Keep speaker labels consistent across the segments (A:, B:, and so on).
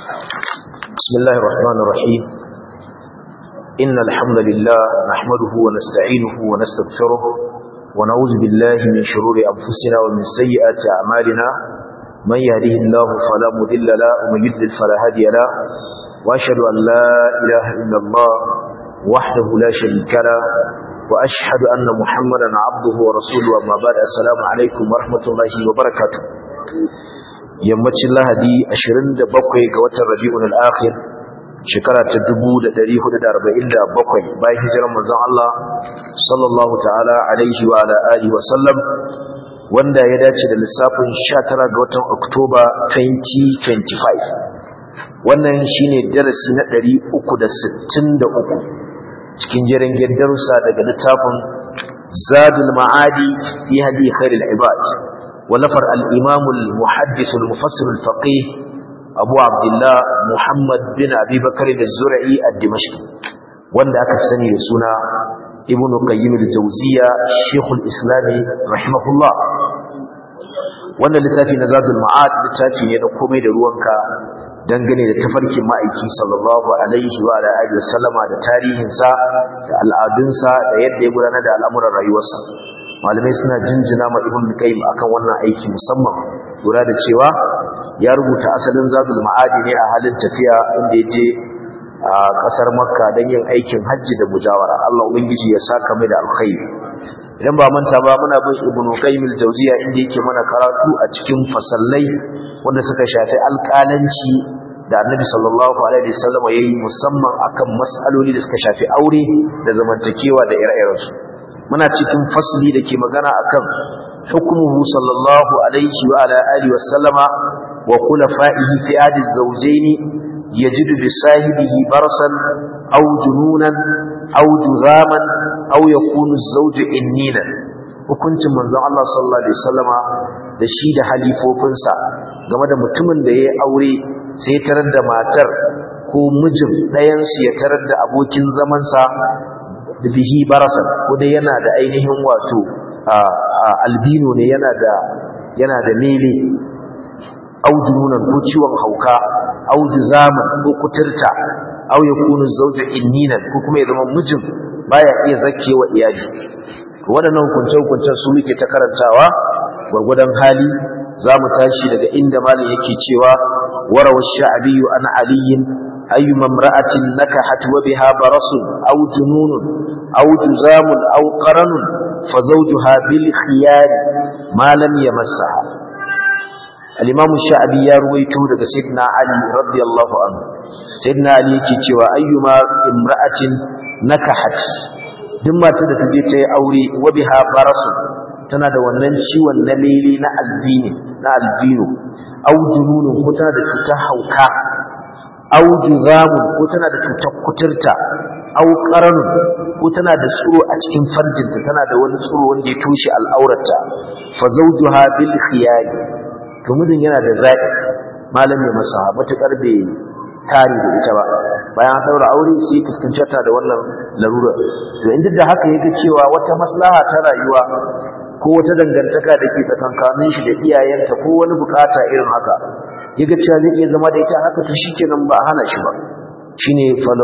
A: بسم الله الرحمن الرحيم إن الحمد لله نحمده ونستعينه ونستغفره ونعوذ بالله من شرور أنفسنا ومن سيئات أعمالنا من يهده الله فلا مذل له ومن يضلل فلا هادي له وأشهد أن لا إله إلا الله وحده لا شريك له وأشهد أن محمدا عبده ورسوله أما بعد السلام عليكم ورحمة الله وبركاته yammacin lahadi 27 ga watan rabi'un al-akhir shekara ta 1447 bayan hijirar manzon Allah sallallahu ta'ala alaihi wa ala alihi wa sallam wanda ya dace da lissafin 19 ga watan Oktoba 2025 wannan shine darasi na 363 cikin jerin darussa daga littafin Zadul Ma'adi fi hadi khairil ibad ولفر الإمام المحدث المفسر الفقيه أبو عبد الله محمد بن أبي بكر الزرعي الدمشقي وان ذاك سني لسنا ابن قيم الجوزية شيخ الإسلام رحمه الله wannan littafi na zadul ma'ad littafi ne na komai da ruwanka dangane da tafarkin ma'aiki sallallahu alaihi wa alihi wasallama da tarihinsa da al'adunsa da yadda ya gudanar da al'amuran rayuwarsa malamai suna jinjina ma ibn qayyim akan wannan aiki musamman lura da cewa ya rubuta asalin zadul ma'adi ne a halin tafiya inda yaje a kasar makka don yin aikin hajji da mujawara Allah ubangiji ya saka mai da alkhairi idan ba manta ba muna bin ibn qayyim al-jawziya inda yake mana karatu a cikin fasallai wanda suka shafi alƙalanci da annabi sallallahu alaihi wasallam yayi musamman akan mas'aloli da suka shafi aure da zamantakewa da ire-irensu muna cikin fasli da ke magana akan hukumuhu sallallahu alaihi wa ala alihi wa sallama wa khulafa'ihi fi adi zawjaini yajidu bi sahibihi barasan aw jununan aw juraman aw yakunu az-zawju innina hukuncin manzon Allah sallallahu alaihi wasallama da shi da halifofinsa game da mutumin da yayi aure sai tarar da matar ko mijin ɗayan su ya tarar da abokin zamansa da bihi barasan ko dai yana da ainihin wato albino ne yana da yana da mele aujununan ko ciwon hauka auju zaman ko kuturta au yakunu zawju inninan ko kuma ya zama mijin baya iya zakewa iyali waɗannan hukunce hukuncen su muke ta karantawa gwargwadon hali za mu tashi daga inda malin yake cewa warawa sha'abiyu an aliyin أيما امرأة نكحت وبها برص أو جنون أو جزام أو قرن فزوجها بالخيار ما لم يمسها الإمام الشعبي يرويته لك سيدنا علي رضي الله عنه سيدنا علي كتوى أيما امرأة نكحت دمما تدتجي أوري وبها برص tana da wannan ciwon na lele na albino na albino au jununun ko tana da cutar hauka au juzamun ko tana da cutar kuturta au qaranun ko tana da tsuro a cikin farjinta tana da wani tsuro wanda ya tushe al'aurarta fa zawjuha bil khiyari to mijin yana da zaɓi malam ya masa matukar bai tare da ita ba bayan an daura aure sai fuskanci ta da wannan larura to inda da haka yake cewa wata maslaha ta rayuwa ko wata dangantaka da ke tsakankanin shi da iyayenta ko wani bukata irin haka yaga cewa zai iya zama da ita haka to shikenan ba hana shi ba shine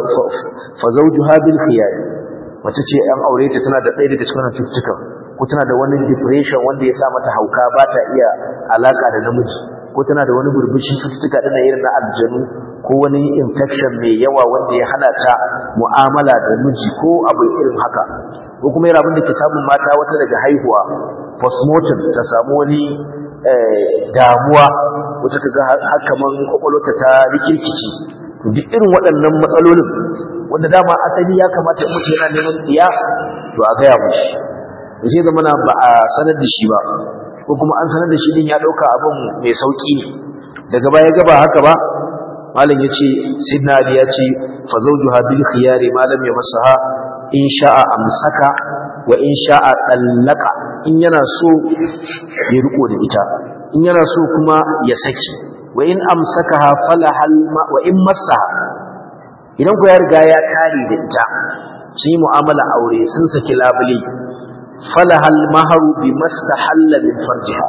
A: fa zawjuha bil khiyar mace ce an aure ta tana da ɗaya daga cikin cututtukan ko tana da wani depression wanda ya sa mata hauka ba ta iya alaka da namiji ko tana da wani burbushin cututtuka ɗin irin na aljanu ko wani infection mai yawa wanda ya hana ta mu'amala da miji ko abu irin haka ko kuma yana abin da ke samun mata wata daga haihuwa postmortem ta samu wani damuwa wata ta ga hakaman kwakwalwata ta rikirkici duk irin waɗannan matsalolin wanda dama asali ya kamata mutu yana neman iya to a gaya mushi da sai zama ba a sanar da shi ba ko kuma an sanar da shi din ya ɗauka abin mai sauƙi ne daga baya gaba haka ba malam ya ce sidna ali ya ce fa zawjuha bil khiyari malam ya masaha in sha'a amsaka wa in sha'a dallaka in yana so ya riko da ita in yana so kuma ya saki wa in amsakaha falahal ma wa in masaha idan ku ya riga ya tare da ita sun yi mu'amala aure sun saki labule falahal maharu bi mastahalla min farjiha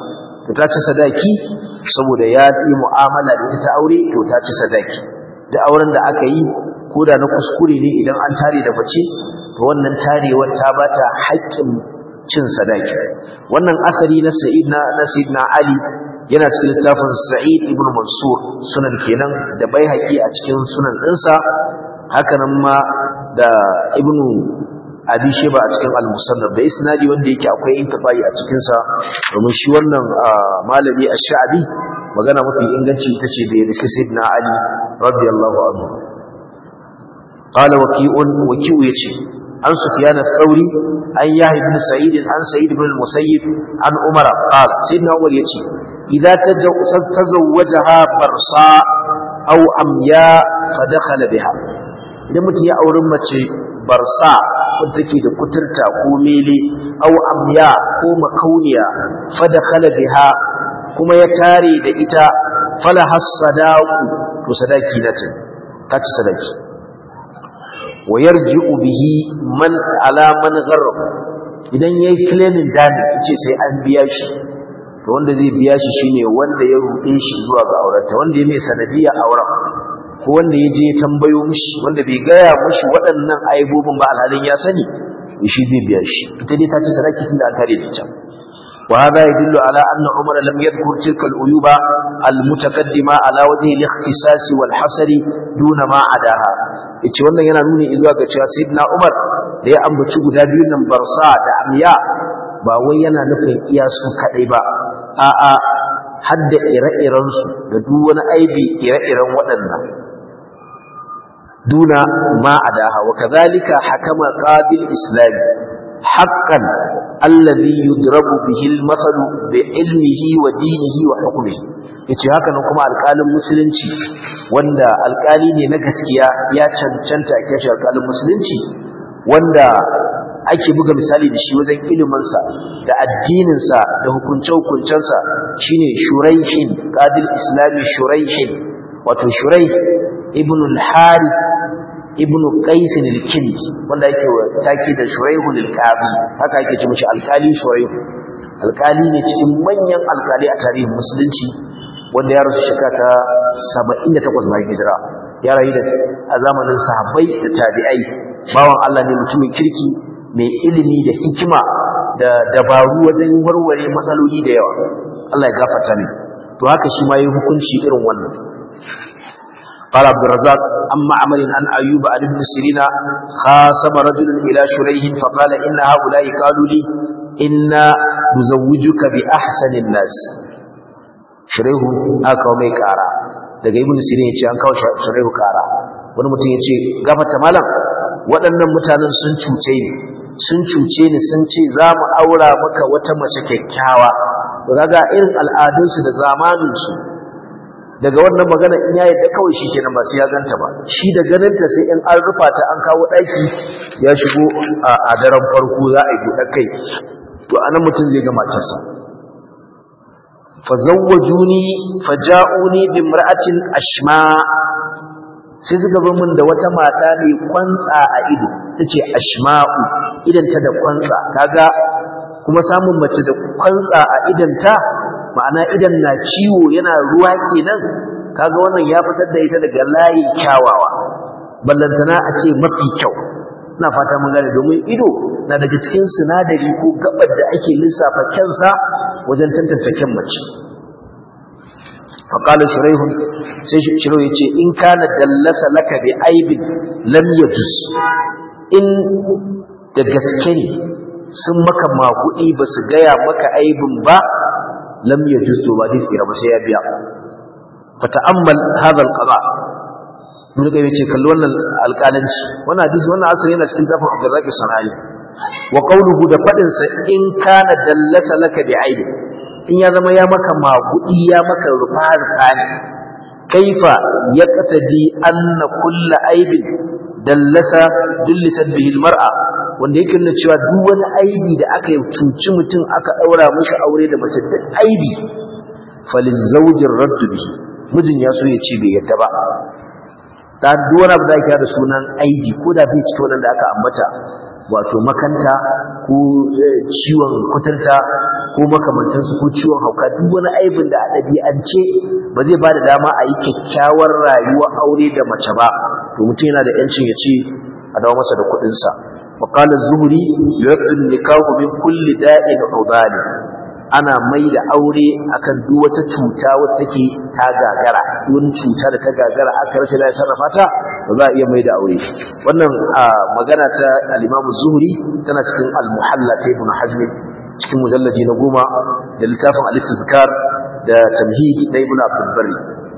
A: to ta ci sadaki saboda ya yi mu'amala da ita ta aure to ta ci sadaki da auren da aka yi ko da na kuskure ne idan an tare da mace to wannan tarewar ta bata haƙƙin cin sadaki wannan asari na sa'id na sayyidina ali yana cikin littafin sa'id ibn mansur sunan kenan da baihaqi a cikin sunan ɗinsa haka nan ma da ibn abi sheba a cikin al-musannaf da isnadi wanda yake akwai intifai a cikin sa domin shi wannan malami ash-sha'bi magana mafi inganci ita ce da yake sayyidina ali radiyallahu anhu qala waqi'un waqi'u yace an sufyan ath-thawri an yahya ibn sa'id an sa'id ibn al-musayyib an umar qala sayyidina umar yace idza tazawwajaha barsa aw amya fa dakhala biha idan mutum ya auri mace barsa wadda take da kuturta ko mele aw amya ko makauniya fa dakhala biha kuma ya tare da ita fala hasadaqu to sadaki na ce kaci sadaki wa yarji'u bihi man ala man gharra idan yayi claiming damage yace sai an biya shi to wanda zai biya shi shine wanda ya rude shi zuwa ga aurenta wanda ya mai sanadiya auren ko wanda ya je tambayo mishi wanda bai gaya mishi waɗannan aibobin ba alhalin ya sani shi zai biya shi ita dai ta ci sadaki tunda an tare da ita wa hada yadullu ala anna umar lam yadhkur tilka al-uyuba al-mutaqaddima ala wajhi al-ikhtisas wal hasr duna ma adaha yace wannan yana nuni zuwa ga cewa sayyidina umar da ya ambaci guda biyun nan barsa da amya ba wai yana nufin iya su kadai ba a'a hadda ire-irensu da duk wani aibi ire-iren waɗannan duna ma adaha wa kadhalika hakama qabil islam haqqan alladhi yudrabu bihi al-masal bi ilmihi wa dinihi wa hukmihi yace haka nan kuma alƙalin musulunci wanda alƙali ne na gaskiya ya cancanta a kashi alƙalin musulunci wanda ake buga misali da shi wajen iliminsa da addininsa da hukunce-hukuncensa shine shuraihin qadil islami shuraihin wato shuraih ibn al-harith ibn qais al-kind wanda yake taki da shuraih al-qabi haka yake ce mishi alkali shuraih alkali ne cikin manyan alkali a tarihin musulunci wanda ya rasu shekara ta 78 bayan hijira ya rayu da a zamanin sahabbai da tabi'ai bawan Allah ne mutumin kirki mai ilimi da hikima da dabaru wajen warware matsaloli da yawa Allah ya gafarta ne to haka shi ma yi hukunci irin wannan قال عبد الرزاق أما عمل عن أيوب عن ابن سيرين خاصم رجل إلى شريه فقال إن هؤلاء قالوا لي إنا نزوجك بأحسن الناس شريه أكو مي كارا daga ibn sirin yace an kawo shari'u kara wani mutum yace gafata malam waɗannan mutanen sun cuce ni sun cuce ni sun ce za mu aura maka wata mace kyakkyawa to kaga irin al'adunsu da zamaninsu daga wannan magana in ya yadda kawai shi kenan ba sai ya ganta ba shi da ganinta sai in an rufa ta an kawo ɗaki ya shigo a daren farko za a yi buɗe kai to anan mutum zai ga matarsa fazawwajuni faja'uni bimra'atin ashma sai suka zo min da wata mata mai kwantsa a ido tace ashma'u idan ta da kwantsa kaga kuma samun mace da kwantsa a idanta ma'ana idan na ciwo yana ruwa kenan kaga wannan ya fitar da ita daga layin kyawawa ballantana a ce mafi kyau ina fata mun gane domin ido na daga cikin sinadari ko gabar da ake lissafa kyansa wajen tantance kyan mace faƙalar shiraihun sai shirau ya ce in kana dallasa laka bi aibin lam yajuz in da gaske ne sun maka makuɗi ba su gaya maka aibin ba lam yajuz to ba zai tsira ba sai ya biya fa ta'ammal hadha al-qada mun ga yace kalli wannan alƙalanci wannan hadisi wannan asali yana cikin tafsir Abdurrazzaq Sanani wa qawluhu da fadin sa in kana dallasa laka bi aibin in ya zama ya maka magudi ya maka rufa rufa ne kaifa yaqtadi anna kullu aibin dallasa dullisat bihi almar'a wanda yake nuna cewa duk wani aibi da aka cuci mutum aka daura mishi aure da mace da aibi falil zawjir radd bihi mijin ya so ya ce bai yadda ba da duk wani abu da ake da sunan aibi ko da bai cikin wannan da aka ambata wato makanta ko ciwon kuturta ko makamantansu ko ciwon hauka duk wani aibin da a ɗabi'ance ba zai ba da dama a yi kyakkyawar rayuwar aure da mace ba to mutum yana da yancin ya ce a dawo masa da kuɗinsa وقال الزهري يرد النكاح من كل داء عضال ana mai da aure akan duk wata cuta wata take ta gagara wani cuta da ta gagara aka rasa da sarrafa ta ba za a iya mai da aure wannan magana ta al-Imam Zuhri tana cikin al-Muhalla ta Ibn Hazm cikin mujalladi na goma da littafin al-Istizkar da Tamhid da Ibn Abdul Barri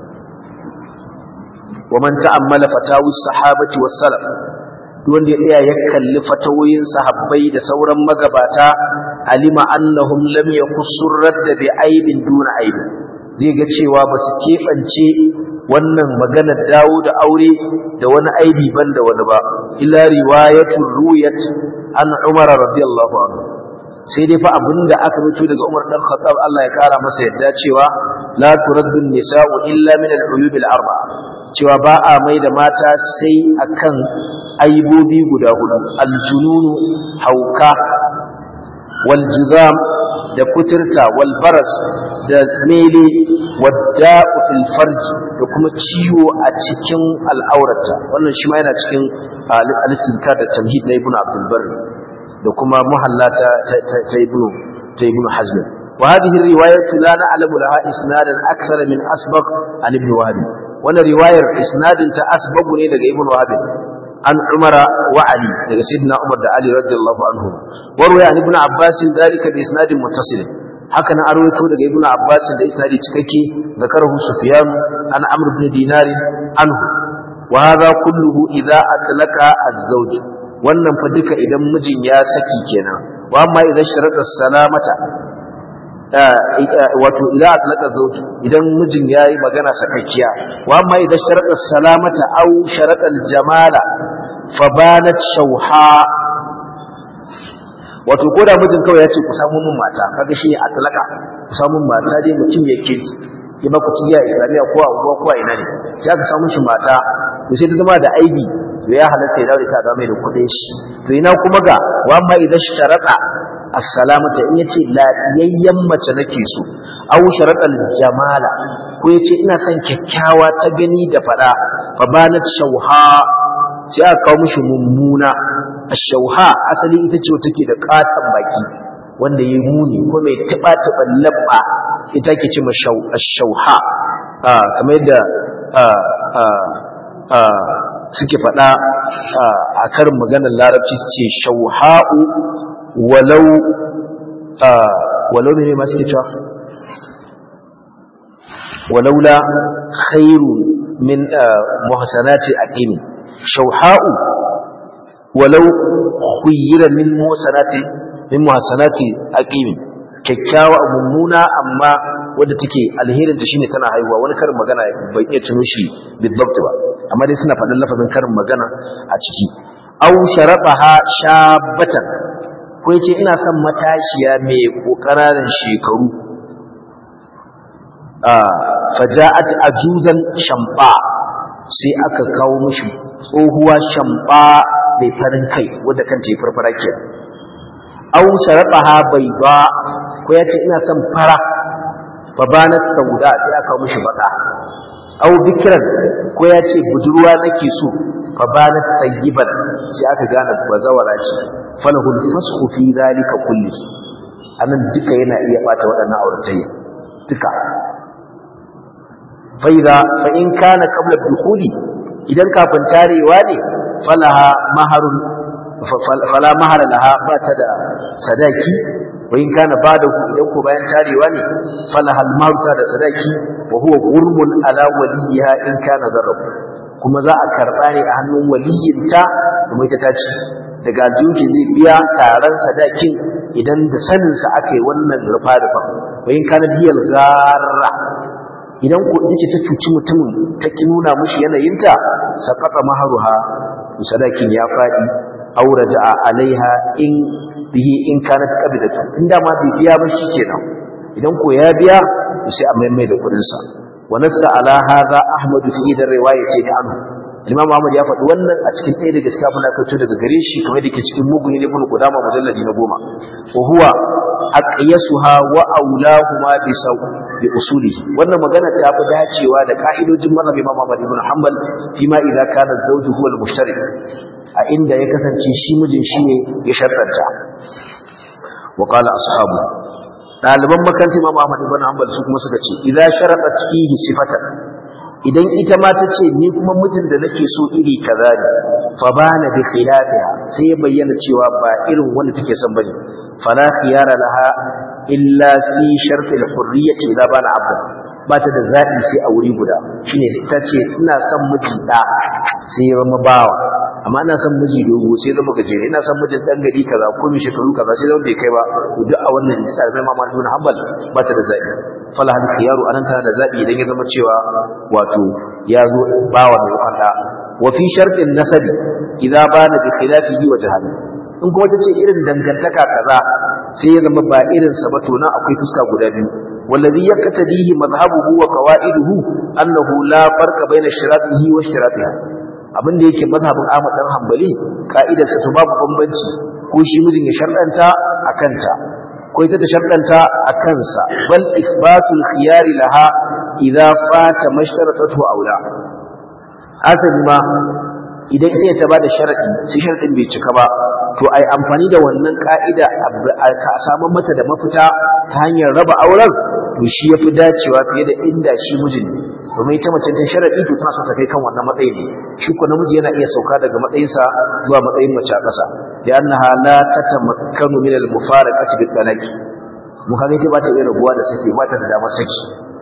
A: wa man ta'ammala fatawi sahabati was salaf wanda ya tsaya ya kalli fatawoyin sahabbai da sauran magabata alima annahum lam yakussur radda bi aibin duna aibi zai ga cewa ba su keɓance wannan maganar dawo da aure da wani aibi ban da wani ba illa riwayatun ruyat an umar radiyallahu anhu sai dai fa abinda aka rubuto daga Umar dan Khattab Allah ya kara masa yadda cewa la turaddu nisa'u illa min al-uyub al-arba'a cewa ba a mai da mata sai akan aibobi guda hudu aljununu hauka wal jizam da kuturta wal baras da mele wadda'u fil farji da kuma ciwo a cikin al'aurata wannan shi ma yana cikin al-istizkar da tamhid na ibnu abdul barr da kuma muhallata ta ibnu ta ibnu hazm wa hadhihi riwayatu la na'lamu laha isnadan akthara min asbaq an ibn wahab wannan riwayar isnadin ta asbabu ne daga ibnu wahab an umara wa ali daga sayyidina umar da ali radiyallahu anhu warwaya an ibnu abbas dalika bi isnadin muttasil haka na arwaito daga ibnu abbas da isnadi cikakke zakarahu sufyan an amr ibn dinar anhu wa hadha kulluhu idza atlaqa az-zawj wannan fa duka idan mijin ya saki kenan wa amma idan sharata salamata wato idan atlaqa zawj idan mijin yayi magana sakakkiya wa amma idan sharata salamata aw sharata al-jamala fa banat shawha wato ko da mijin kawai ya ce ku samu min mata kaga shi ya atlaka ku samu min mata dai mutum ya ke ya ba ku ciya islamiya ko a uwa ko a ina ne sai aka samu shi mata to sai ta zama da aibi to ya halatta ya daure ta ga mai da kuɗin shi to ina kuma ga wa amma idan sharata assalamata in yace lafiyayyen mace nake so aw sharatal jamala ko yace ina son kyakkyawa ta gani da fada fa banat shauha sai aka kawo mishi mummuna ashauha asali ita ce take da katan baki wanda yayi muni ko mai tiba tiban labba ita ke ce mashau ashauha kamar yadda suke faɗa a karin maganar larabci su ce shauha'u walau walau ne ma suke cewa walaula khairu min muhsanati aqimi shauha'u walau khuyira min muhsanati min muhsanati aqimi kyakkyawa mummuna amma wadda take alherin ta shine tana haihuwa wani karin magana bai iya tuno shi bidabt ba amma dai suna faɗin lafazin karin magana a ciki aw sharabaha shabatan ko yace ina son matashiya mai kokararin shekaru ah faja'at ajuzan shamba sai aka kawo mishi tsohuwa shamba mai farin kai wadda kanta ya farfara ke aw sharabaha bayda ko yace ina son fara fabanat sauda sai aka kawo mishi baka aw bikran ko yace budurwa nake so fabanat tayyiban sai aka gane bazawara ce falahul fasxu fi zalika kulli anan duka yana iya bata waɗannan auratayya duka fa idza fa in kana qabla dukhuli idan kafin tarewa ne falaha maharun fala mahara laha ba ta da sadaki wa in kana bada idan ko bayan tarewa ne falaha almaruta da sadaki wa huwa gurmun ala waliha in kana zarrab kuma za a karba ne a hannun waliyinta kuma ita ta ci daga aljihunki zai biya taron sadakin idan da saninsa aka yi wannan rufa-rufa wa in kana hiyal garra idan ko ita ce ta cuci mutumin ta ki nuna mishi yanayinta saqata maharuha sadakin ya fadi aw raja'a alaiha in bihi in kanat qabidatu inda ma bai biya ba kenan idan ko ya biya sai a maimai da kudin sa wa nassa ala hadha ahmad fi idan riwayati da anhu Imam Ahmad ya faɗi wannan a cikin ɗaya daga cikin abin da aka daga gare shi kamar da ke cikin mugun ibn Qudama mujalladi na goma wa huwa aqyasuha wa aulahuma bi saw bi usulihi wannan magana ta fi dacewa da ka'idojin mazhabi Imam Ahmad ibn Hanbal fima idza kana zawju huwa al-mushtarik a inda ya kasance shi mijin shi ne ya sharɗanta wa qala ashabu ɗaliban makarantar Imam Ahmad ibn Hanbal su kuma suka ce idza sharatat fihi sifatan idan ita ma ta ce ni kuma mijin da nake so iri kaza ne fa bana bi khilafiha sai ya bayyana cewa ba irin wanda take son bane fala khiyara laha illa fi shart al-hurriyyah idza bana abda ba ta da zabi sai a wuri guda shine ita ce ina son miji da sai ya zama bawa amma ina son miji dogo sai zama gajere ina son mijin dan gari kaza ko mi shekaru kaza sai zama bai kai ba duk a wannan misali mai mamman ibn hanbal ba ta da zabi fala hal khiyaru anan tana da zabi idan ya zama cewa wato ya zo bawa mai kwanda wa fi shartin nasabi idza bana bi khilafihi wa jahali in kuma tace irin dangantaka kaza sai ya zama ba irin sa ba to nan akwai fuska guda biyu wallazi yaqtadihi madhhabuhu wa qawaiduhu annahu la farqa baina shiratihi wa shiratiha abinda yake mazhabin Ahmad dan Hanbali ka'idar sa to babu bambanci ko shi mijin ya sharɗanta akanta ko ita ta sharɗanta a kansa bal isbatul khiyari laha idza fata mashtaratatu aula asali ma idan ita ta bada sharadi sai sharadin bai cika ba to ai amfani da wannan ka'ida ka samu mata da mafita ta hanyar raba auren to shi yafi dacewa fiye da inda shi mijin domin ita mace ta sharadi to tana so ta kai kan wannan matsayi ne shi ko namiji yana iya sauka daga matsayinsa zuwa matsayin mace a ƙasa da annaha la tatamakkanu min al-mufaraqati bil talaqi mun kaga ita ba ta iya rabuwa da saki ba ta da damar saki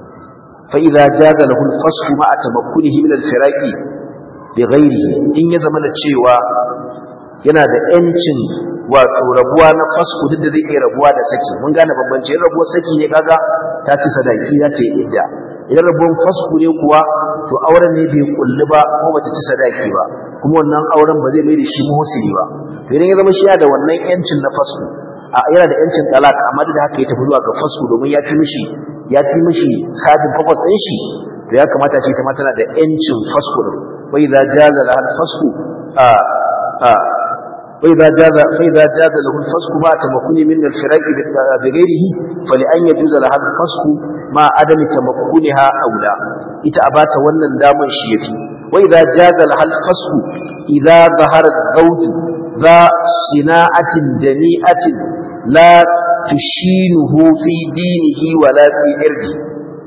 A: fa idza jaza lahu al-fasl ma'a tamakkunihi min al-firaqi bi ghairihi in ya zama da cewa yana da yancin wato rabuwa na fasku duk da zai iya rabuwa da saki mun gane bambanci in rabuwar saki ne kaga ta ci sadaki za ta yi idda idan rabuwar fasku ne kuwa to auren ne bai kulli ba ko bata ci sadaki ba kuma wannan auren ba zai mai da shi muhsini ba to idan ya zama shi da wannan yancin na fasku a yana da yancin talak amma da haka ya tafi zuwa ga fasku domin ya fi mishi ya fi mishi sabin purpose ɗin shi to ya kamata ce ta ma tana da yancin fasku din wa idza jaza lahal fasku a a وإذا جاز فإذا جاز له الفسق مع تمكن من الفراق بغيره فلأن يجوز لها الفسق مع عدم تمكنها أولى إتأبات ولن داما شيفي وإذا جاز لها الفسق إذا ظهر الزوج ذا صناعة دنيئة لا تشينه في دينه ولا في إرجه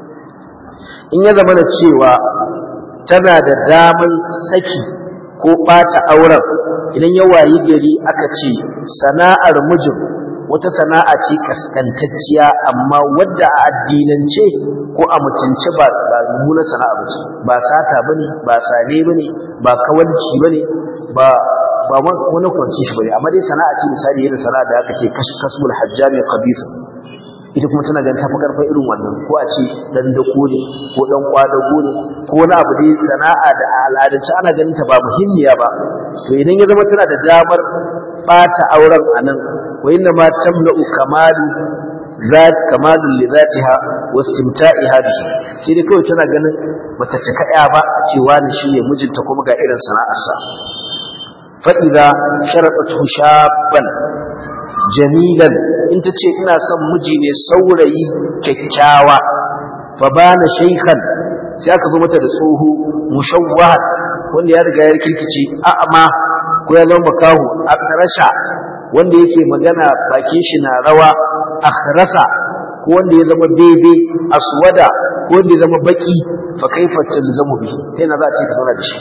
A: in ya zama da cewa tana da daman saki ko ɓata auren idan ya wayi gari aka ce sana'ar mijin wata sana'a ce kaskantacciya amma wadda a addinance ko a mutunce ba ba mummunar sana'a ba ce ba sata bane ba sane bane ba kawalci bane ba ba wani kwanci shi bane amma dai sana'a ce misali irin sana'a da aka ce kasbul hajjami khabith ita kuma tana ganin tafi karfin irin wannan ko a ce dan dako ne ko dan kwadago ne ko wani abu dai sana'a da al'adance ana ganin ta ba muhimmiya ba to idan ya zama tana da damar bata auren anan wa inna ma tamla'u kamalu zat kamalul li zatiha wa istimta'iha bihi sai dai kawai tana ganin bata cika ya ba a ce wani shine mijinta kuma ga irin sana'arsa fa idza sharadatu shabban jamilan in ta ce ina son miji ne saurayi kyakkyawa fa bana shaykhan sai aka zo mata da tsoho mushawwahan wanda ya riga ya kirkice a'ama ko ya zama makahu akrasha wanda yake magana bakin shi na rawa akhrasa ko wanda ya zama bebe aswada ko wanda ya zama baki fa kaifa talzamu bi sai na za a ce ka zauna da shi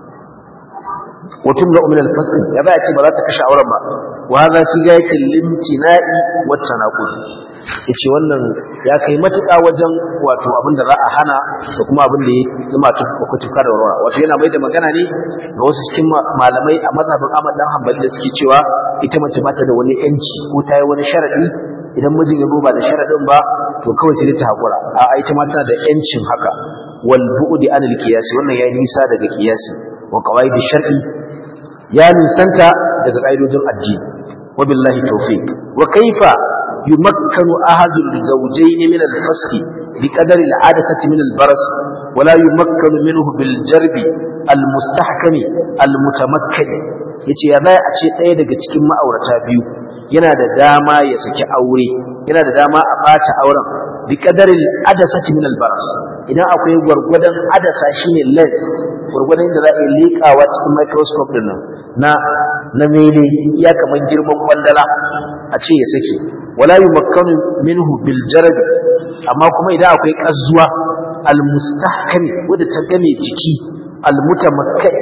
A: وتمنع من الفصل يا بقى ce ba za ta kashe auren ba wa hadha fi gayatil limtina'i wat tanaqul yace wannan ya kai matuƙa wajen wato abin da za a hana da kuma abin da ya zama ko tuka da warwara wato yana mai da magana ne ga wasu cikin malamai a mazhabin Ahmad dan Hanbali da suke cewa ita mace ba ta da wani yanci ko ta yi wani sharadi idan mijin ya zo ba da sharadin ba to kawai sai ta hakura a ita ma tana da yancin haka wal bu'di anil qiyas wannan ya nisa daga qiyasi wa qawaid shar'i ya nisanta daga ƙa'idojin addini wa billahi tawfiq wa kaifa yumakkanu ahadul zawjayn min al-fasl bi qadari al-'adati min al-baras wa la yumakkanu minhu bil jarbi al-mustahkami al-mutamakkin yace ya bai a ce ɗaya daga cikin ma'aurata biyu yana da dama ya saki aure yana da dama a ɓata auren bi qadarin adasati min albaras idan akwai gwargwadon adasa shine lens gwargwadon da za a yi leƙawa cikin microscope din nan na na mele ya kaman girman kwandala a ce ya sake wala yumakkanu minhu bil jarab amma kuma idan akwai kazzuwa al mustahkami wadda ta game jiki al mutamakkan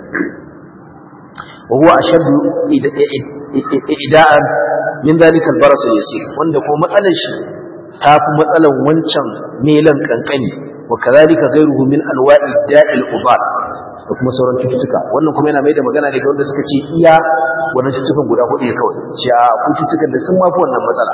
A: wa huwa ashaddu ida'an min dalika al baras al yasir wanda kuma matsalar shi ta fi matsalar wancan melan kankani wa kadhalika ghayruhu min anwa'i da'il ubad da kuma sauran cututtuka wannan kuma yana mai da magana ne ga wanda suka ce iya wannan cututtukan guda hudu ne kawai ce a ku cututtukan da sun mafi wannan matsala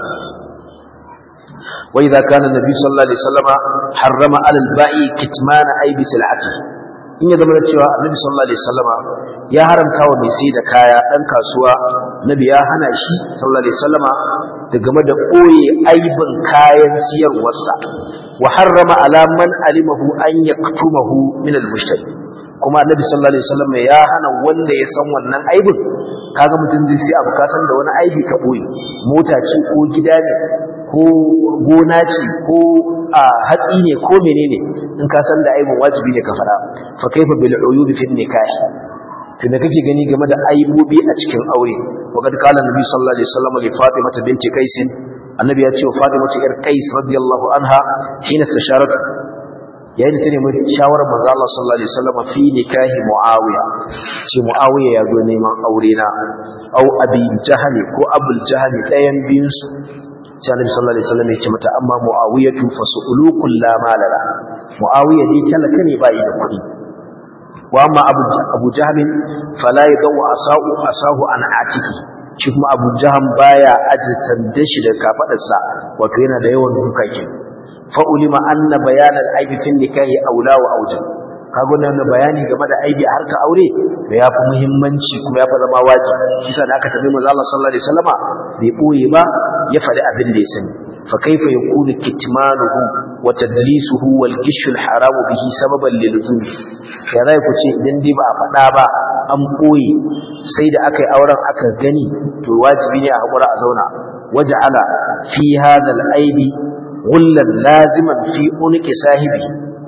A: wa idza kana nabi sallallahu alaihi wasallama harrama alal ba'i kitmana aibi sil'ati in ya zama da cewa annabi sallallahu alaihi wasallama ya haramta wa mai sai da kaya dan kasuwa nabi ya hana shi sallallahu alaihi wasallama da game da koye aibin kayan siyarwarsa wa harrama ala man alimahu an yaktumahu min al-mushtari kuma annabi sallallahu alaihi wasallam ya hana wanda ya san wannan aibin kaga mutum zai sai abu ka san da wani aibi ka boye mota ce ko gida ne ko gona ce ko a hatsi ne ko menene in ka san da aibin wajibi ne ka fara fa kaifa bil uyub fi nikah to me kake gani game da aibobi a cikin aure wa kad qala annabi sallallahu alaihi wasallam li fatima binti qais annabi ya ce wa fatima yar qais radiyallahu anha hina tasharat yayin ta nemi shawarar manzo Allah sallallahu alaihi wasallam fi nikahi Muawiya ce Muawiya ya zo neman aure na au Abi Jahal ko Abul Jahal ɗayan biyun su sai Annabi sallallahu alaihi wasallam ya ce mata amma Muawiyatu fasulukul la malala Muawiya dai talaka ne bai da kuɗi wa amma Abu Abu Jahal fala yadawu asau asahu an atiki shi kuma Abu Jahal baya aje sanda shi da kafadarsa wato yana da yawan duka kenan fa'ulima anna bayanan aibi fin nikahi aula wa auja kaga nan bayani game da aibi a harkar aure da yafi muhimmanci kuma yafi zama wajibi shi yasa da aka tabi manzo Allah sallallahu alaihi wasallama bai boye ba ya faɗi abin da ya sani fa kaifa yakunu kitmanuhu wa tadlisuhu wal gishu al haramu bihi sababan lil zulm ya zai ku ce idan dai ba a faɗa ba an boye sai da aka yi auren aka gani to wajibi ne a hakura a zauna waja'ala fi hadha al aibi غلا لازما في عنق صاحبه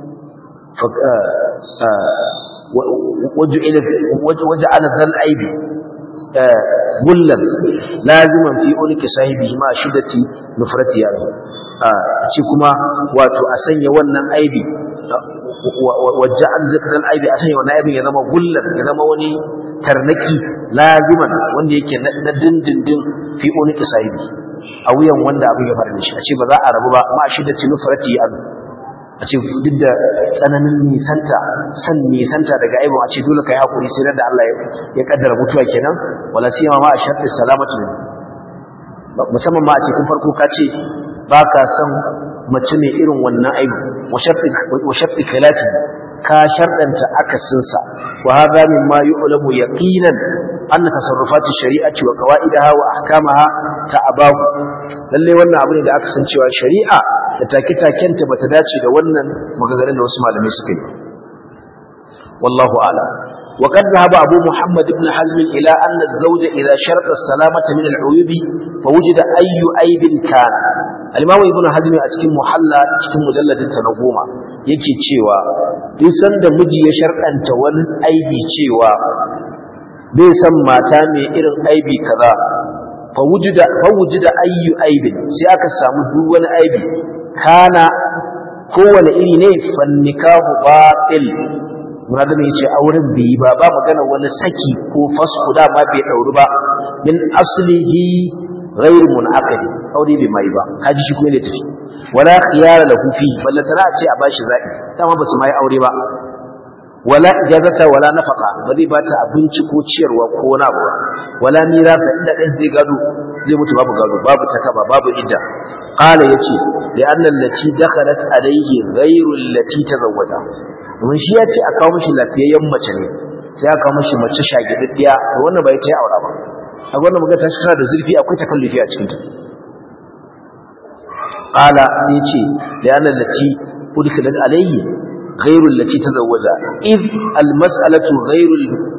A: وجعل وجعل ذا العيب غلا لازما في عنق صاحبه ما شدة نفرته يعني shi kuma wato a sanya wannan aibi waja'al zikral aibi a sanya wannan aibin ya zama gullan ya zama wani tarnaki laziman wanda yake na dindindin fi uniki sahibi a wuyan wanda abin ya faru da shi a ce ba za a rabu ba ma shi da tinufrati an a ce duk da tsananin nisanta san nisanta daga aibon a ce dole kai hakuri sai da Allah ya kaddara mutuwa kenan wala siyama ma a sharti salamatu musamman ma a ce tun farko ka ce ba ka san mace mai irin wannan aibu wa sharti kalati ka sharɗanta akasinsa wa hadha mimma yu'lamu yaqinan anna tasarrufati shari'ati wa qawaidaha wa ahkamaha ta'abahu lalle wannan abu ne da aka san cewa shari'a da take-takenta bata dace da wannan magagarin da wasu malamai suka yi wallahu a'lam وقد ذهب أبو محمد بن حزم إلى أن الزوج إذا شرط السلامة من العيوب فوجد أي عيب كان الإمام ابن حزم أتكين محلى أتكين مجلد تنظوما yake cewa duk sanda miji ya sharɗanta wani aibi cewa bai san mata mai irin aibi kaza fa wujida fa wujida ayyu aibin sai aka samu duk wani aibi kana kowane iri ne fannikahu batil Muradun ya ce auren bai yi ba ba magana wani saki ko fasku da ma bai ɗauri ba min aslihi ghairu munaqadi aure bai mai ba kaji shi kuma ne tafi wala khiyara lahu fi balla tana ce a bashi zabi dama ba su mai aure ba wala ijazata wala nafaqa ba zai bata abinci ko ciyarwa ko wani abu wala mirasa inda dan zai gado zai mutu babu gado babu takaba babu idda qala yace li anna allati dakhalat alayhi ghairu allati tazawwaja domin shi ya ce a kawo mishi lafiyayyen mace ne sai aka kawo mishi mace shagidaddiya to wannan bai ta yi aura ba a wannan magana ta tana da zurfi akwai takallufi a cikin ta qala sai ce da yana lati udkhilat alayhi ghayru allati tazawwaja id al mas'alatu ghayru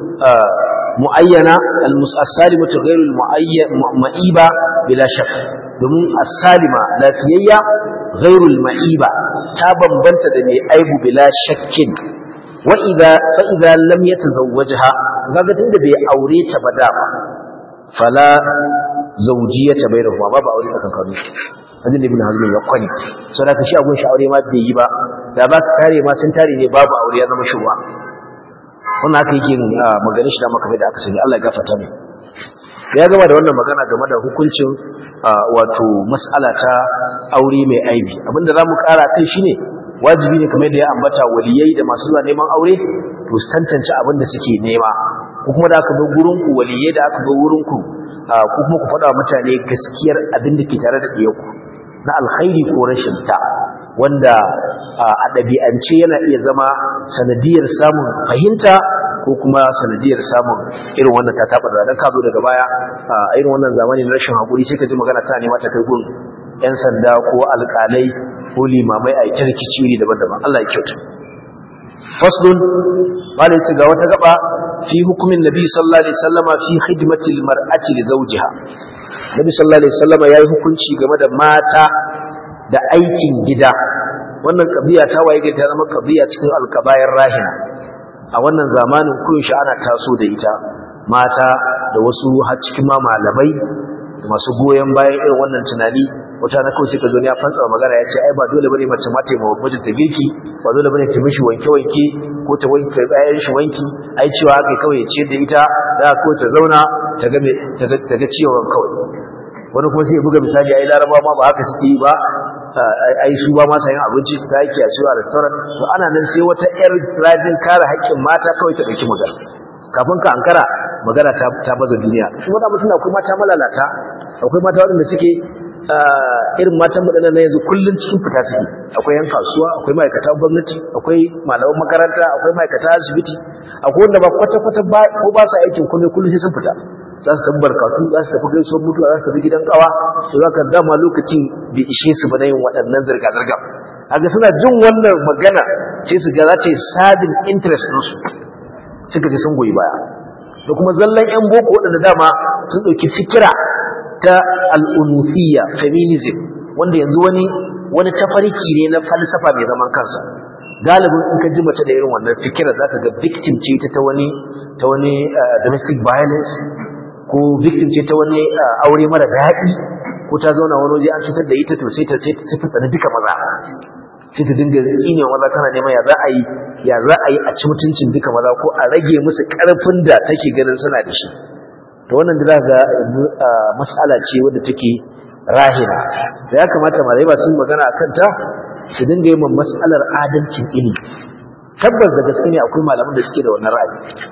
A: muayyana al musasalimatu ghayru al muayyan ma'iba bila shakk domin as-salima lafiyayya ghairul ma'iba ta bambanta da mai aibu bila shakkin wa idza fa idza lam yatazawwajha kaga tunda bai aure ta ba dama fala zawjiyata bainahuma babu aure tsakankanin su hadin ibn hazm ya kwani so da kashi agun shi aure ma bai yi ba da ba su tare ma sun tare ne babu aure ya zama shubha wannan haka yake maganin shi da maka da aka sani Allah ya gafarta mai ya gama da wannan magana game da hukuncin wato mas'ala ta aure mai aibi abinda zamu kara kai shine wajibi ne kamar da ya ambata waliyai da masu zuwa neman aure to su tantance abin da suke nema ko kuma da aka zo gurin ku waliyai da aka zo wurin ku ko kuma ku faɗa mutane gaskiyar abin da ke tare da ɗiyanku na alkhairi ko rashin ta wanda a ɗabi'ance yana iya zama sanadiyar samun fahimta ko kuma sanadiyar samun irin wannan ta taɓa da ka zo daga baya a irin wannan zamani na rashin haƙuri sai ka ji magana ta nema ta kai gun 'yan sanda ko alƙalai ko limamai a ita rikici iri daban-daban Allah ya kyauta faslun malai ce ga wata gaba fi hukumin nabi sallallahu alaihi wasallama fi khidmatil mar'ati li zawjiha nabi sallallahu alaihi wasallama yayi hukunci game da mata da aikin gida wannan kabiya ta waye ga ta zama kabiya cikin alkabayar rahina a wannan zamanin koyaushe ana taso da ita mata da wasu har cikin ma malamai da masu goyon bayan irin wannan tunani wata na kawai sai ka zo ne ya fantsa magana ya ce ai ba dole bane mace ma ta yi mijin ta girki ba dole bane ta mishi wanke wanke ko ta wanke bayan shi wanki ai cewa haka kawai ce da ita da ko ta zauna ta ga ta ga ciwon kawai wani kuma sai ya buga misali ai laraba ma ba haka suke ba ai su ba ma sayan abinci ta yake a a restaurant to ana nan sai wata yar rajin kare haƙƙin mata kawai ta dauki magana kafin ka ankara magana ta ta baza duniya kuma da mutuna akwai mata malalata akwai mata waɗanda suke irin matan waɗannan na yanzu kullun cikin fita suke akwai yan kasuwa akwai ma'aikata gwamnati akwai malaman makaranta akwai ma'aikata asibiti akwai wanda ba kwata-kwata ba ko ba su aikin komai kullum sai sun fita za su tafi barkatu za su tafi gaisuwar mutuwa za su tafi gidan kawa to za ka dama lokacin bai ishe su ba na yin waɗannan zirga-zirga haka suna jin wannan magana sai su ga za ta yi sabin interest ɗinsu suka ji sun goyi baya da kuma zallan yan boko waɗanda dama sun ɗauki fikira ta al'unufiya feminism wanda yanzu wani wani tafarki ne na falsafa mai zaman kansa galibin in ka ji mace da irin wannan fikira za ka ga victim ce ta ta wani ta wani domestic violence ko victim ce ta wani aure mara daɗi ko ta zauna wani waje an cutar da ita to sai ta sai ta tsani duka maza sai ta dinga tsine maza tana neman ya za a yi ya za a yi a ci mutuncin duka maza ko a rage musu karfin da take ganin suna da shi to wannan da za ga mas'ala ce wadda take rahina da ya kamata malai ba sun magana a kanta su dinga yi man mas'alar adalcin ilimi tabbas da gaske ne akwai malaman da suke da wannan ra'ayi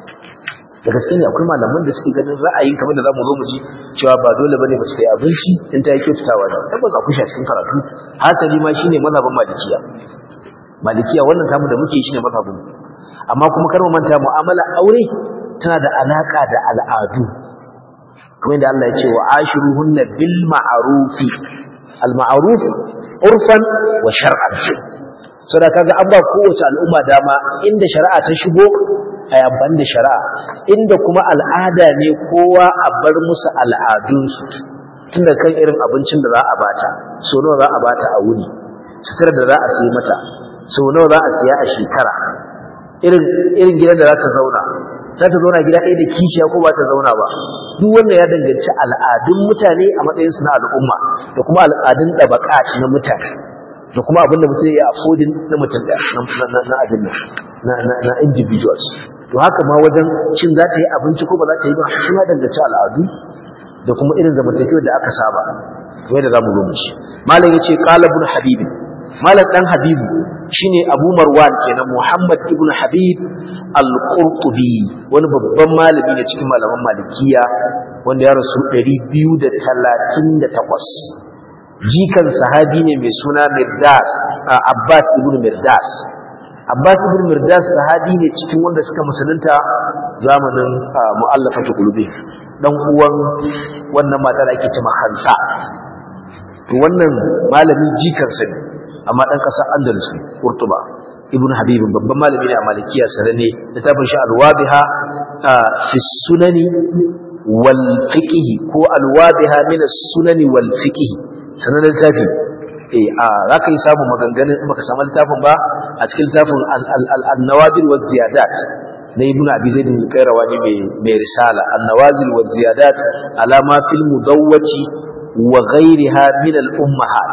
A: da gaske ne akwai malaman da suke ganin ra'ayin kamar da zamu zo mu ji cewa ba dole bane mace ta yi abinci in ta yi kyautatawa da tabbas akwai shi a cikin karatu hasali ma shine mazhabin malikiya malikiya wannan tamu da muke shine mazhabin amma kuma kar mu manta mu'amala aure tana da alaka da al'adu kamar da Allah ya ce wa ashiruhunna bil ma'rufi al ma'ruf urfan wa shar'an saboda kaga an ba kowace al'umma dama inda shari'a ta shigo a yabban da shari'a inda kuma al'ada ne kowa a bar musu al'adunsu tunda kan irin abincin da za a bata so nawa za a bata a wuni sutura da za a sayi mata so nawa za a siya a shekara irin irin gidan da za ta zauna za ta zauna gida ɗaya da kishiya ko ba ta zauna ba duk wanda ya danganci al'adun mutane a matsayinsu na al'umma da kuma al'adun ɗabaka na mutane da kuma abin da mutum ya affordin na mutum da na abin nan na individuals to haka ma wajen shin za ta yi abinci ko ba za ta yi ba shi ma danganci al'adu da kuma irin zamantakewar da aka saba kamar da zamu zo mu ci malam yace qala ibn habib malam dan habibu shine abu marwan kenan muhammad ibn habib al-qurtubi wani babban malami ne cikin malaman malikiya wanda ya rasu 238 jikan sahabi ne mai suna mirdas abbas ibn mirdas abbas ibn mirdas sahabi ne cikin wanda suka musulunta zamanin mu'allafatu qulubi dan uwan wannan mata da ake cewa Hansa to wannan malami jikan sa ne amma dan kasar Andalus ne Qurtuba ibn Habib babban malami ne a Malikiya sanane littafin shi al-Wabiha fi sunani wal fiqh ko al-Wabiha min as-sunani wal fiqh sanan littafi eh a zaka yi samu maganganun in baka samu littafin ba a cikin littafin an-nawadir wa ziyadat na ibnu abi zaid al-qayrawani mai mai risala an-nawazil wa ziyadat ala ma fil mudawwati wa ghayriha min al-ummahat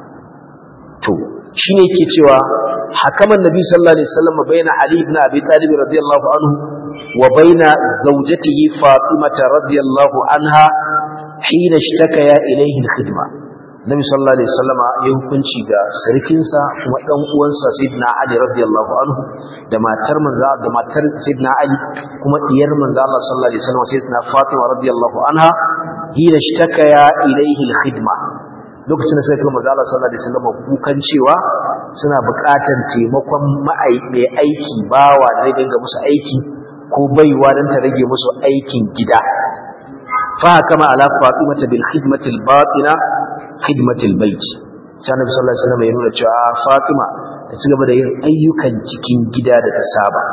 A: to shine yake cewa hakaman nabi sallallahu alaihi wasallam baina ali ibn abi talib radiyallahu anhu wa baina zawjatihi fatimah radiyallahu anha hina ishtakaya ilayhi al-khidma nabi sallallahu alaihi wasallam ya hukunci ga sarkinsa kuma dan uwansa sayyidina ali radiyallahu anhu da matar manzo da matar sayyidina ali kuma diyar manzo Allah sallallahu alaihi wasallam sayyidina fatima radiyallahu anha hina ishtakaya ilayhi al-khidma lokacin da sai kuma manzo Allah sallallahu alaihi wasallam kukan cewa suna buƙatar taimakon mai aiki bawa da zai dinga musu aiki ko baiwa dan ta rage musu aikin gida fa kama ala fatimata bil khidmati al batina khidmati al bait sai annabi sallallahu alaihi wasallam ya nuna cewa fatima ta ci gaba da yin ayyukan cikin gida da ta saba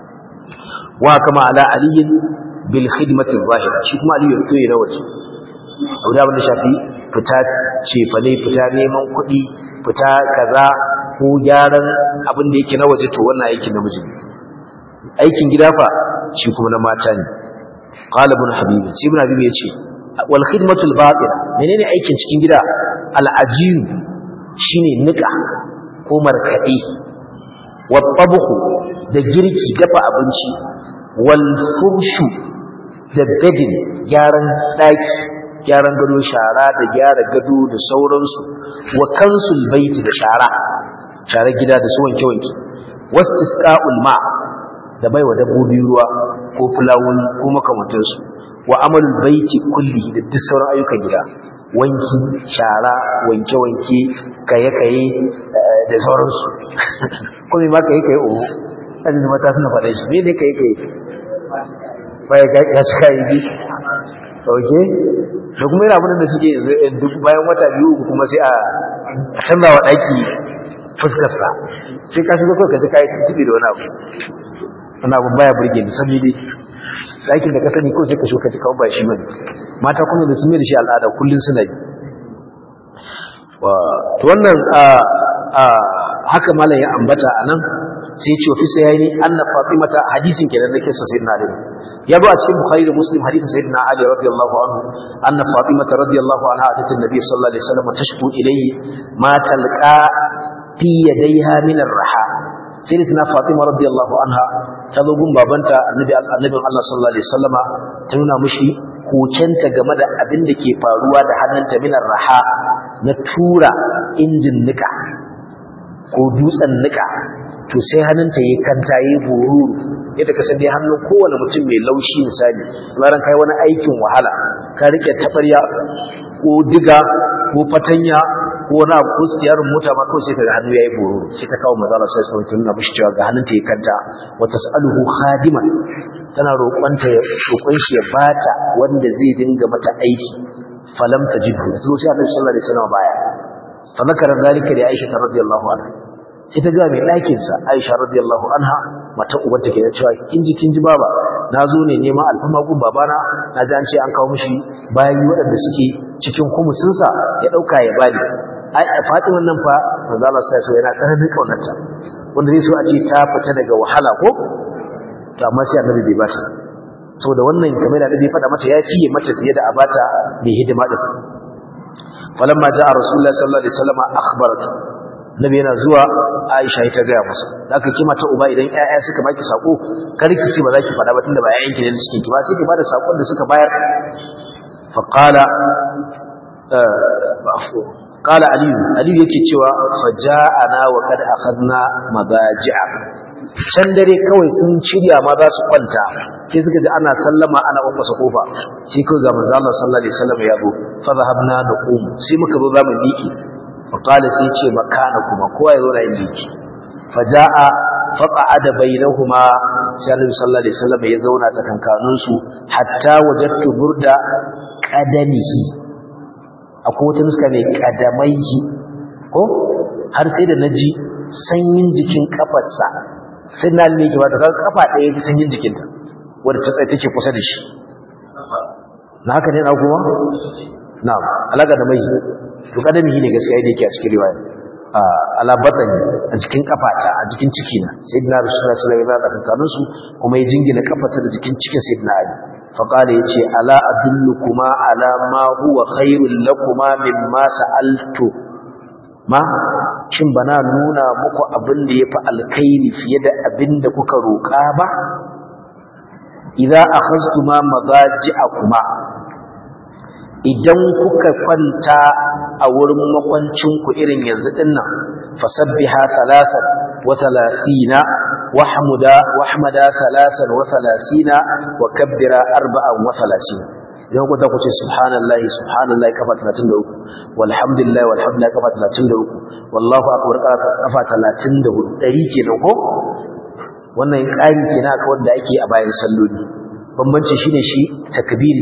A: wa kama ala ali bil khidmati al zahira shi kuma ali ya fito ya waje abu da abin da shafi fita cefane fita neman kuɗi fita kaza ko gyaran abin da yake na waje to wannan aikin namiji aikin gida fa shi kuma na mata ne qala ibn habib sai ibn habib yace wal khidmatu al batina menene aikin cikin gida al ajin shine nika ko markade wat tabkhu da girki dafa abinci wal furshu da bedin gyaran daki gyaran gado shara da gyara gado da sauransu wa kansul baiti da shara share gida da su wanke wanke wastisqa'ul ma da baiwa dabbobi ruwa ko fulawun ko makamantansu wa amalul baiti kulli da duk sauran ayyukan gida wanki shara wanke wanke kaye kaye da sauransu ko me ma kaye kaye o azumi mata suna faɗa shi me ne kaye kaye bai ga ya suka yi okay da kuma yana abin da suke duk bayan wata biyu uku kuma sai a canza wa ɗaki fuskarsa sai ka shiga kawai ka ji kayi tibi da wani abu wani abu baya burge ni sami dai ɗakin da ka sani ko sai ka shuka ji kawai ba shi bane mata kuma da sun mai da shi al'ada kullum suna yi to wannan haka malam ya ambata a nan sai ce fi sayani anna fatimata hadisin kenan da kisa sayyidina ali ya zo a cikin bukhari da muslim hadisin sayyidina ali radiyallahu anhu anna fatimata radiyallahu anha atat an-nabi sallallahu alaihi wasallam tashku ilayhi ma talqa fi yadayha min ar-raha sayyidatina fatima radiyallahu anha ta zo gun babanta annabi annabin Allah sallallahu alaihi wasallama ta nuna mushi kokenta game da abin da ke faruwa da hannunta min ar-raha na tura injin nika ko dutsen nika to sai hannunta ya kanta ya boruru yadda ka san dai hannun kowane mutum mai laushi misali bayan kai wani aikin wahala ka rike tabarya ko diga ko fatanya ko wani abu ko siyarin mota ma kawai sai kaga hannu yayi boruru sai ta kawo manzo Allah sai sai tun na bishi cewa ga hannunta ya kanta wa tasaluhu khadiman tana roƙonta ya roƙon shi ya bata wanda zai dinga mata aiki falam tajidhu sai sai Annabi sallallahu alaihi wasallam baya fa zakara zalika li Aisha radiyallahu anha sai ta ga mai ɗakin sa Aisha radiyallahu anha mata ubanta ke cewa kin ji kin ji baba na zo ne neman alfama gun babana na ji an ce an kawo mishi bayan waɗanda suke cikin kumusin sa ya ɗauka ya bani ai Fatima nan fa manzo Allah sai so yana tsananin kaunarta wanda zai so a ce ta fita daga wahala ko to amma sai Annabi bai bata saboda wannan kamar da Annabi faɗa mata ya fiye mata fiye da abata mai hidima din falamma jaa rasulullahi sallallahu alaihi wasallam akhbarat nabi yana zuwa aisha ita ga masa zaka kima ta uba idan ƴaƴa suka baki sako karki ce ba za ki faɗa ba tunda ba ƴaƴan ki ne suke ki ba sai ki bada sakon da suka bayar fa qala qala ali ali yake cewa fa ja'ana wa kad akhadna mabaji'a can dare kawai sun shirya ma za su kwanta sai suka ji ana sallama ana ƙwanƙwasa kofa sai kawai ga manzo Allah sallallahu alaihi wasallam ya zo fa zahabna naqum sai muka zo zamu miki fa qala sai ce makana kuma kowa ya zo na yin miki fa jaa fa qa'ada bainahuma sai Annabi sallallahu alaihi wasallam ya zauna tsakankanin su hatta wajadtu burda qadamihi akwai wata nuska mai qadamaihi ko har sai da naji sanyin jikin kafarsa sai na ne ke wata kaga kafa ɗaya ta sanyin jikinta wadda ta tsaye take kusa da shi na haka ne na kuma na'am alaka da mai to kadami ne gaskiya da yake a cikin riwaya ala batani a cikin kafata a cikin ciki na sayyidina rasulullahi sallallahu alaihi wasallam tsakanin su kuma ya jingina kafarsa da jikin cikin sayyidina ali fa qala yace ala adullukuma ala ma huwa khairul lakuma mimma sa'altu ma shin bana nuna muku abin da yafi alkhairi fiye da abin da kuka roƙa ba idza akhadtuma madaji'akuma idan kuka kwanta a wurin makwancinku irin yanzu dinnan fasabbiha thalathan wa thalathina wahmuda wahmada thalathan wa thalathina wa kabbira arba'an wa thalathina idan ku ta ku ce subhanallahi subhanallahi kafa 33 walhamdulillahi walhamdulillahi kafa 33 wallahu akbar kafa 34 dari kenan ko wannan ƙari kenan akan wanda ake a bayan salloli bambanci shine shi takbiri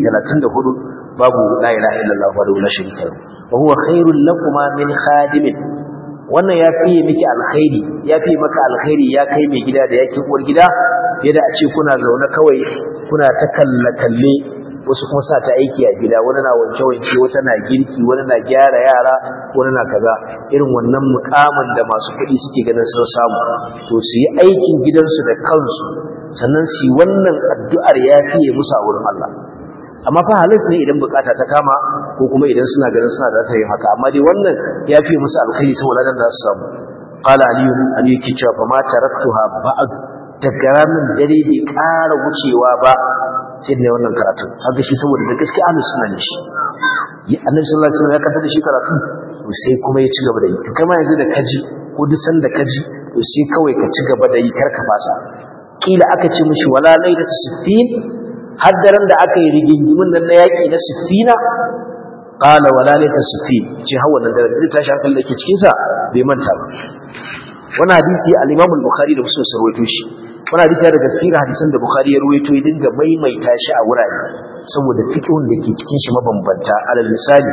A: 34 babu la ilaha illallah wa la sharika lahu wa huwa khairul lakuma min khadimin wannan ya fiye miki alkhairi ya fiye maka alkhairi ya kai mai gida da yake uwar gida yadda a ce kuna zaune kawai kuna ta kalle kalle wasu kuma sa ta aiki a gida wani na wanke wanke wata na girki wani na gyara yara wani na kaza irin wannan mukamin da masu kuɗi suke ganin sun samu to su yi aikin gidansu da kansu sannan su yi wannan addu'ar ya fiye musu a wurin Allah amma fa halis ne idan bukata ta kama ko kuma idan suna ganin suna da yin haka amma dai wannan ya fi musu alkhairi saboda dan da su samu qala aliyu aliyu ke cewa fa ma taraktuha ba'd daga ranar dare bai ƙara wucewa ba sai da wannan karatu haka shi saboda da gaskiya ahlus sunna ne shi annabi sallallahu alaihi wasallam ya kanta da shi karatu to sai kuma ya ci gaba da yi to kai ma yanzu da kaji ko duk sanda kaji to sai kawai ka ci gaba da yi karka fasa kila aka ce mishi wala lailatu sittin haddaran da aka yi rigingimin nan na yaƙi na siffina ƙala wala laita siffin ce hawa nan da zai tashi hankali da ke cikinsa bai manta ba wani hadisi al-imam al-bukhari da muslim sarwaito shi wani hadisi daga cikin hadisan da bukhari ya ruwaito ya dinga maimaita shi a wurare saboda fiqhun da ke cikin shi mabambanta alal misali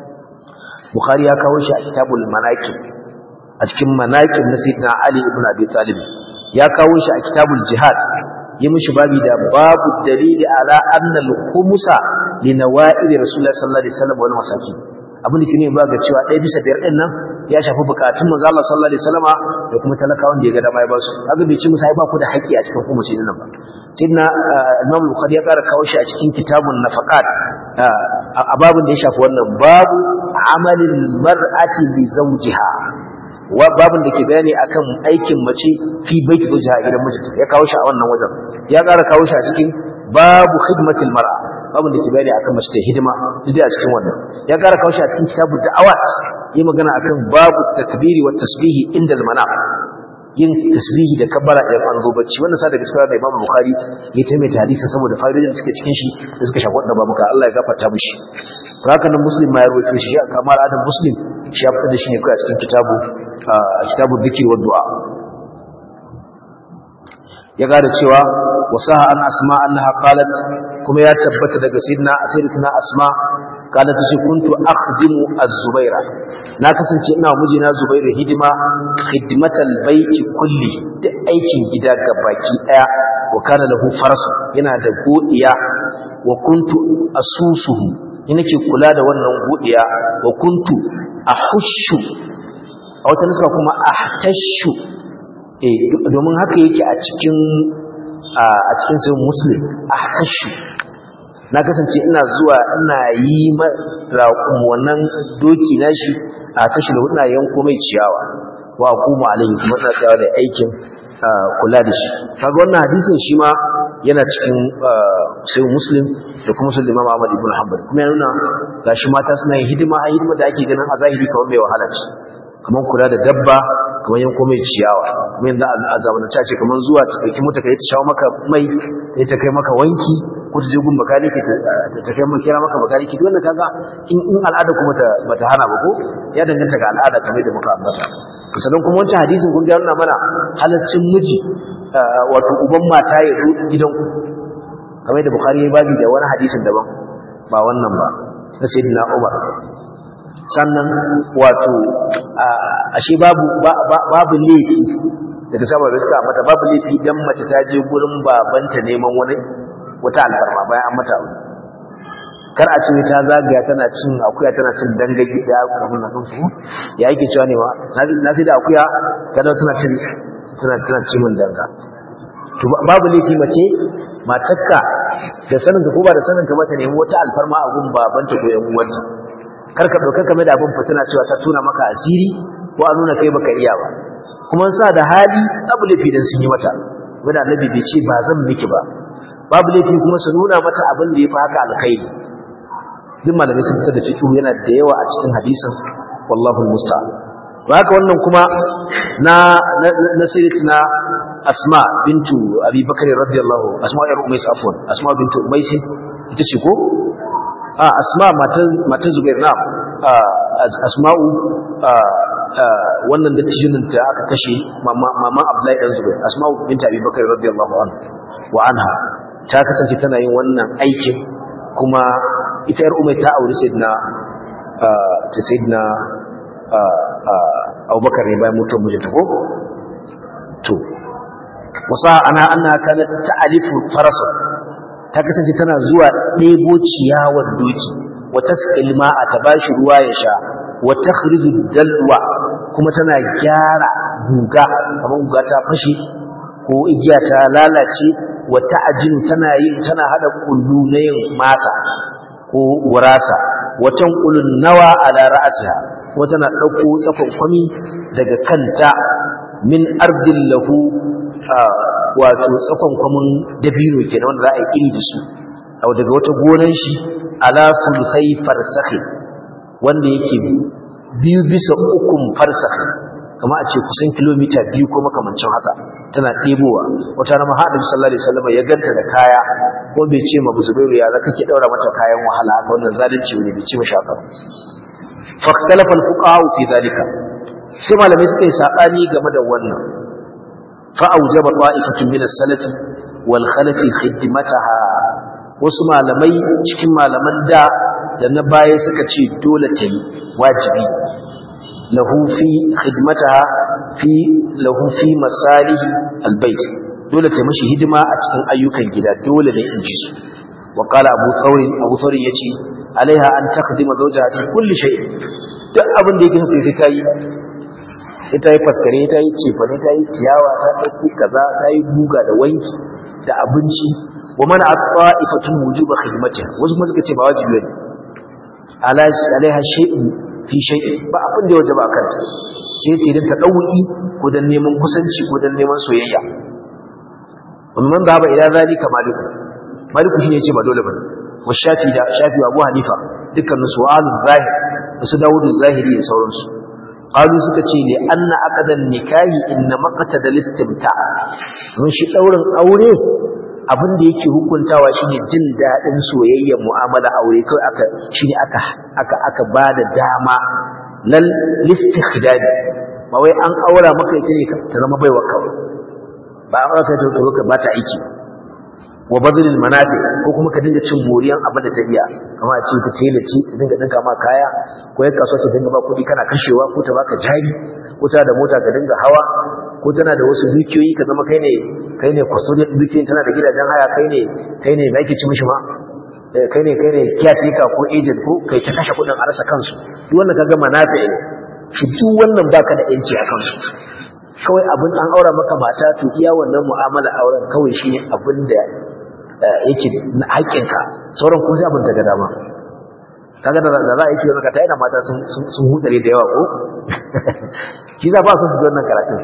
A: bukhari ya kawo shi a kitabul manaqib a cikin manaqib na sayyidina ali ibn abi talib ya kawo shi a kitabul jihad yi mishi babi da babu dalili ala anna al-khumsa li nawa'id rasulullah sallallahu alaihi wasallam wal masakin abin da kine ba ga cewa ɗaya bisa biyar din nan ya shafi bukatun manzo Allah sallallahu alaihi wasallama da kuma talakawan da ya ga dama ya ba su kaga bai ci musu ai ba ku da haƙƙi a cikin khumsi din nan ba sidna Imam Bukhari ya ƙara kawo shi a cikin kitabun nafaqat a babin da ya shafi wannan babu amalil mar'ati li zawjiha babin da ke bayani akan aikin mace fi baiti zawjiha gidan mijinta ya kawo shi a wannan wajen ya ƙara kawo shi a cikin babu khidmatil mar'a babin da ke bayani akan mace ta hidima duk a cikin wannan ya ƙara kawo shi a cikin kitabu da'awat yi magana akan babu takbiri wa tasbihi inda al-manam yin tasbihi da kabbara idan an zo bacci wannan sa daga cikin da Imam Bukhari ya taimaita hadisi saboda fa'idodin da suke cikin shi da suka shafi wannan babuka Allah ya gafarta mishi haka nan Muslim ma ya rawaito shi kamar Adam Muslim shi ya fitar da shi ne kai a cikin kitabu kitabu dhikr wa du'a ya gada cewa wasaha an asma annaha qalat kuma ya tabbata daga sayyidina sayyidatina asma qalat ce kuntu akhdimu az-zubaira na kasance ina mijina zubairu hidima khidmatal baiti kulli da aikin gida gabaki daya wa kana lahu farasu yana da godiya wa kuntu asusuhu ina ke kula da wannan godiya wa kuntu ahushu a wata nuska kuma ahtashu eh domin haka yake a cikin a cikin sai muslim ahtashu na kasance ina zuwa ina yi raƙum wannan doki na shi a tashi da ina yanko mai ciyawa wa kuma alaihi kuma ina tsayawa da aikin kula da shi kaga wannan hadisin shi ma yana cikin sai muslim da kuma sun imam ahmad ibn hanbal kuma ya nuna gashi mata suna yin hidima a hidima da ake ganin a zahiri kamar mai wahala ce kamar kula da dabba kamar yanko mai ciyawa kuma yanzu a zamanance ce kamar zuwa ta ɗauki mota ka yi ta shawo maka mai ya ta kai maka wanki ko ta je gun makaniki ta kai maka kira maka makaniki duk wannan kaga in in al'ada kuma ta bata hana ba ko ya danganta ga al'ada kamar da muka ambata sannan kuma wancan hadisin kun ga nuna mana halaccin miji wato uban mata ya zo gidan ku kamar da bukhari ya babi da wani hadisin daban ba wannan ba na sayyidina umar sannan wato ashe babu babu laifi daga saboda da suka mata babu laifi dan mace ta je gurin babanta neman wani wata alfarma bayan an mata kar a ce ta zagaya tana cin akuya tana cin dangage da abin nan su ya yake cewa ne ma na sai da akuya ta da tana cin tana tana cin mun danga to babu laifi mace matakka da sanin ka ko ba da sanin ka ba ta nemi wata alfarma a gun babanta ko yan uwanta kar ka dauka kamar da abin fitina cewa ta tuna maka asiri ko a nuna kai baka iya ba kuma sa da hali babu laifi dan sun yi mata wanda annabi bai ce ba zan miki ba babu laifi kuma su nuna mata abin da ya fi haka alkhairi duk malamai sun fitar da fiqh yana da yawa a cikin hadisin wallahu almusta'an haka wannan kuma na na sayyidatina asma bintu abi bakr radiyallahu asma yar umais afwan asma bintu umais ita ce ko a asma matan matan zubair na asma'u wannan dattijinin ta aka kashe mama abdullahi dan zubair asma'u bintu abi bakr radiyallahu anhu wa anha ta kasance tana yin wannan aikin kuma ita yar umai ta auri sayyidina ta sayyidina abubakar ne bayan mutuwar mijinta ko to wasa ana ana kana ta'alifu farasa ta kasance tana zuwa ɗebo ciyawar doki wata ilma a ta bashi ruwa ya sha wata khridu dalwa kuma tana gyara guga kamar guga ta fashe ko igiya ta lalace wata ajin tana yin tana hada kullu na yin masa ko gurasa watan kulun nawa ala ra'asiha ko tana dauko tsafan kwami daga kanta min ardin lahu wato tsafan kwamin dabino kenan wanda za a yi iri da su aw daga wata gonan shi ala sulsai farsakhi wanda yake biyu bisa ukun farsakhi kama a ce kusan kilomita biyu ko makamancin haka tana ɗebowa wata rama haɗin sallallahu alaihi wasallam ya ganta da kaya ko bai ce ma zubairu ya za kake ɗaura mata kayan wahala haka wannan zalunci ne bai ce mashi haka faktalafa alfuqaha fi zalika sai malamai suka yi sabani game da wannan fa aujaba ta'ifatun min as-salaf wal khalaf khidmataha wasu malamai cikin malaman da da na baya suka ce dole ta yi wajibi له في خدمتها في له في مصالح البيت dole ta mishi hidima a cikin ayyukan gida dole ne in ji su wa qala abu thawr abu thawr yace alaiha an takhdima zawjaha fi kulli shay duk abin da yake sai ta yi ita yi faskare ta yi cefane ta yi ciyawa ta ɗauki kaza ta yi guga da wanki da abinci wa mana at-ta'ifatun wujuba khidmatiha wasu kuma suka ce ba wajibi ne alaiha shay'un fi shay'in ba abin da ya wajaba akan ta sai ce dan ta dauki ko dan neman kusanci ko dan neman soyayya wannan da ba ila zalika maliku maliku shine yace ba dole bane wa shafi da shafi abu hanifa dukkan su'alun zahir da su dawudu zahiri da sauransu qalu suka ce li anna aqdan nikahi inna maqtada listimta mun shi daurin aure abin da yake hukuntawa shine jin dadin soyayyar mu'amala aure kai aka shine aka aka aka bada dama lal listikhdad ba wai an aura maka ita ne ta zama baiwa kawai ba an aka ta ka ba ta aiki wa badlil manafi ko kuma ka dinga cin moriyan abin da ta iya kamar a ce ta tela ce ta dinga dinka ma kaya ko ya kasuwa ta dinga ba kuɗi kana kashewa ko ta baka jari ko ta da mota ka dinga hawa ko tana da wasu dukiyoyi ka zama kai ne kai ne custodian dukiyoyin tana da gidajen haya kai ne kai ne mai ci mishi ma kai ne kai ne caretaker ko agent ko kai ta kashe kuɗin a rasa kansu duk wannan kaga manafi ne shi duk wannan baka da yanci a kansu kawai abin an aura maka mata to iya wannan mu'amala auren kawai shi ne abin da yake na haƙƙinka sauran kuma sai abin daga dama kaga da za a yake maka ta yana mata sun sun hutsare da yawa ko shi za ba su su wannan karatun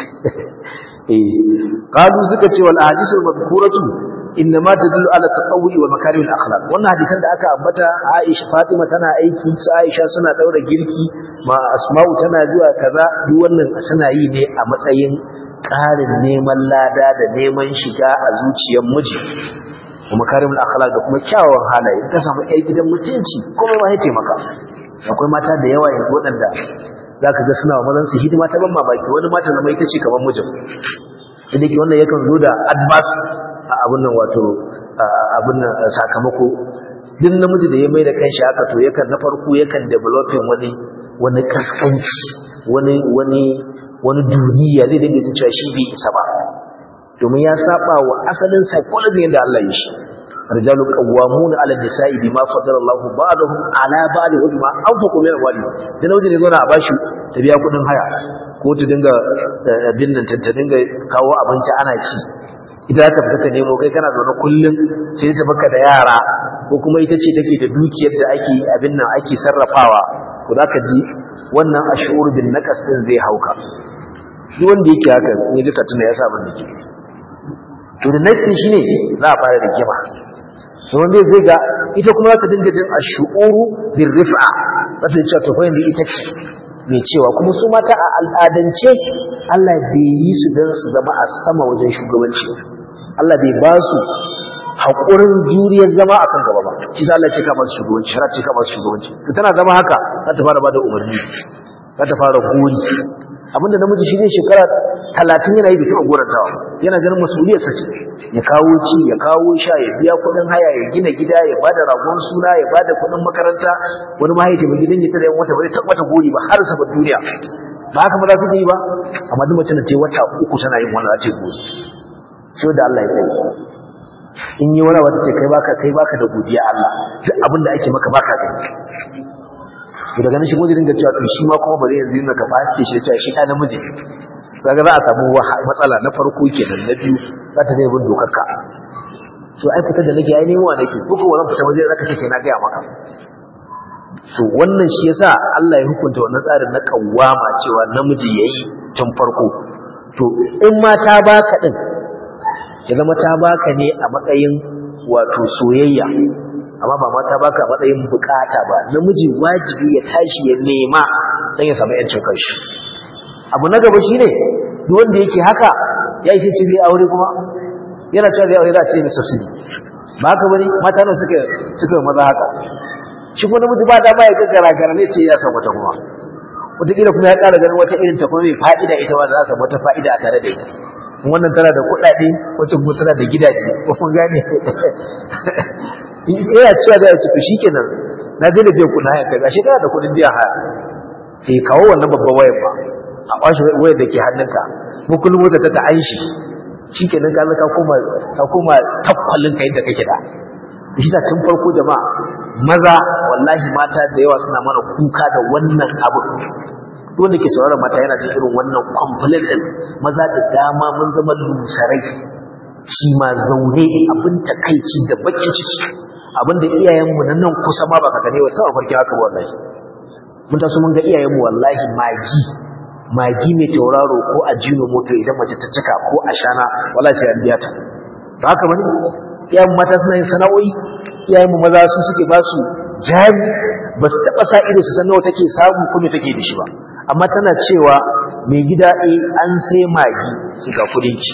A: eh qalu suka ce wal ahadithul madhkuratu inma tadullu ala taqawwi wa makarim al akhlaq wannan hadisan da aka ambata Aisha Fatima tana aiki su Aisha suna daura girki ma Asma'u tana zuwa kaza duk wannan suna yi ne a matsayin ƙarin neman lada da neman shiga a zuciyar miji kuma karimul akhlaq da kuma kyawawan halaye ka samu ai gidan mutunci kuma ma ya taimaka akwai mata da yawa yanzu waɗanda zaka ga suna wa mazan su hidima ta ban mamaki wani mata zama ita ce kamar mijin idan ki wannan yakan zo da advance a abun nan wato abun nan sakamako duk namiji da ya mai da kanshi haka to yakan na farko yakan developing wani wani kaskanci wani wani wani duniya zai dinga jin cewa shi bai isa ba domin ya saba wa asalin psychology yadda Allah ya shi rijalu qawwamuna 'ala an-nisa'i bima faddala Allahu ba'dahum 'ala ba'd wa bima anfaqu min amwalihim dan wajen ne zo na a bashi ta biya kudin haya ko ta dinga abin nan ta dinga kawo abinci ana ci idan ta fita ta nemo kai kana zaune kullum sai ta baka da yara ko kuma ita ce take da dukiyar da ake abin nan ake sarrafawa ko zaka ji wannan ashur bin naqas din zai hauka duk wanda yake haka in ji katuna ya sa ban dake to da nasi shine za a fara da kima to wanda zai ga ita kuma za ta dinga jin ashuru bir rif'a za ta ce to fa yanzu ita ce mai cewa kuma su mata a al'adance Allah bai yi su don su zama a sama wajen shugabanci Allah bai ba su haƙurin juriyar zama a kan gaba ba shi za Allah ce kama su shugabanci shara ce kama su shugabanci to tana zama haka za ta fara ba da umarni za ta fara gori abinda namiji shi ne shekara talatin yana yi bikin gorantawa yana ganin masuliyarsa ce ya kawo ci ya kawo sha ya biya kuɗin haya ya gina gida ya bada ragon suna ya bada kuɗin makaranta wani mahaifi mai gidan ya tare yan wata bai tabbata gori ba har saboda duniya ba haka maza suke yi ba amma duk mace da ce wata uku tana yin wannan ce gori sai da Allah ya tsaye in yi wani wata ce kai baka kai baka da godiya Allah duk abin da ake maka baka gani to daga nan shi gode dinga cewa to shi ma kuma bari yanzu yana capacity shi cewa shi ɗan namiji kaga za a samu matsala na farko kenan na biyu za ta zai bin dokar ka to ai fitar da nake ai nemo nake ko ko wannan fita waje zaka ce sai na gaya maka to wannan shi yasa Allah ya hukunta wannan tsarin na kawama cewa namiji yayi tun farko to in ma ta baka din ya zama ta baka ne a matsayin wato soyayya amma ba ma ta baka a matsayin bukata ba namiji wajibi ya tashi ya nema dan ya samu yancin kanshi abu na gaba shine duk wanda yake haka ya yi ce zai aure kuma yana cewa zai aure za a ce mai subsidy ba haka bane mata nan suka suka maza haka shi kuma namiji ba dama ya gaggara gara ne ce ya san wata kuma wataƙila kuma ya ƙara ganin wata irin ta kuma mai fa'ida ita ma za a samu wata fa'ida a tare da ita wannan tana da kuɗaɗe wacce kuma tana da gidaje ko kun gane yana cewa da ya ce to shikenan na daina biyan kuɗin haya kai gashi kana da kuɗin biyan haya sai kawo wannan babban wayar ba a kwashe wayar da ke hannunka ko kullum wata ta ta'an shi shikenan ka ka koma ka koma takwalin ka yadda kake da shi ta tun farko jama'a maza wallahi mata da yawa suna mana kuka da wannan abu wanda ke sauraron mata yana cikin irin wannan complaint din maza da dama mun zama lusarai shi ma zaune abin takaici da bakin ciki abin da iyayenmu na nan kusa ma baka gane wa sama farki haka wallahi mun taso mun ga iyayenmu wallahi magi magi mai tauraro ko a jino moto idan mace ta cika ko a shana wallahi sai an biya ta ba haka bane iyayen mata suna yin sana'o'i iyayenmu maza su suke ba su jari ba su taɓa sa ido su san nawa take samu ko me take da shi ba amma tana cewa mai gida eh an sai magi su ga kudin ki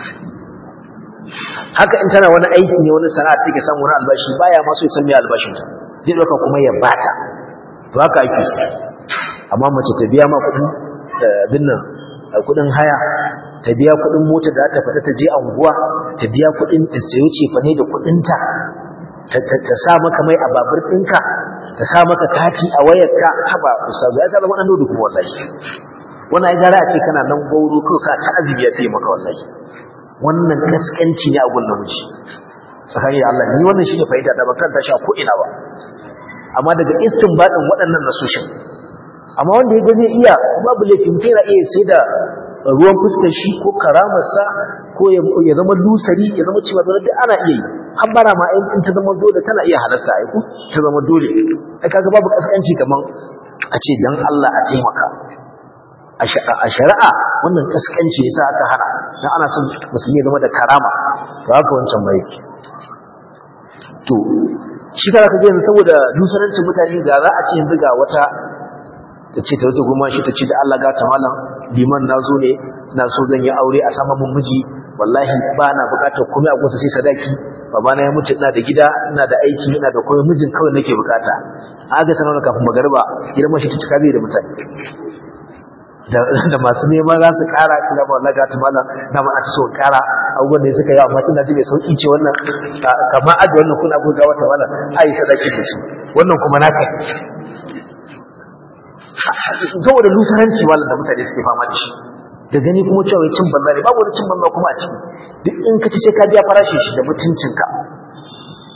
A: haka in tana wani aiki ne wani sana'a take samu wani albashi baya ma so ya san me albashin ta zai dauka kuma ya bata to haka ake so amma mace ta biya ma kudin abin nan kudin haya ta biya kudin mota da ta fita ta je anguwa ta biya kudin ta sayo cefane da kudin ta ta sa maka mai a babur ɗinka ta sa maka kati a wayarka haba ustazu ya zama ɗan dodo kuma wallahi wannan ai gara a ce kana nan gauro ko ka ta azumi ya fiye maka wallahi wannan kaskanci ne a gun namiji tsakani da Allah ni wannan shine fahimta da ban kanta shi a ko ina ba amma daga istinbadin waɗannan nasoshin amma wanda ya ga zai iya babu laifi mutum yana iya sai da ruwan fuskar shi ko karamarsa ko ya zama lusari ya zama cewa dole ana iya yi har bara ma in ta zama dole tana iya halasta ai ko ta zama dole ai kaga babu kaskanci kaman a ce dan Allah a taimaka a shari'a wannan kaskanci yasa aka hana dan ana son musulmi ya zama da karama to haka wancan mai to shi kana kaje yanzu saboda dusarancin mutane ga za a ce yanzu ga wata ta ce ta wata goma shi ta ce da Allah gata malam liman na zo ne na so zan yi aure a sama mun miji wallahi ba na bukatar komai a kusa sai sadaki babana ya mutu ina da gida ina da aiki ina da komai mijin kawai nake bukata aga sanar kafin magariba girman shi ta cika bai da mutane da masu nema za su kara kina ba wallahi gata malam na ma ta so kara abubuwan da suka yi amma ina ji mai sauki ce wannan kamar aje wannan kuna goga wata malam ai sadaki da su wannan kuma naka saboda lusaranci malam da mutane suke fama da shi da gani kuma cewa cin banza ne babu wani cin banza kuma a ciki duk in ka ci sai ka biya farashin shi da mutuncinka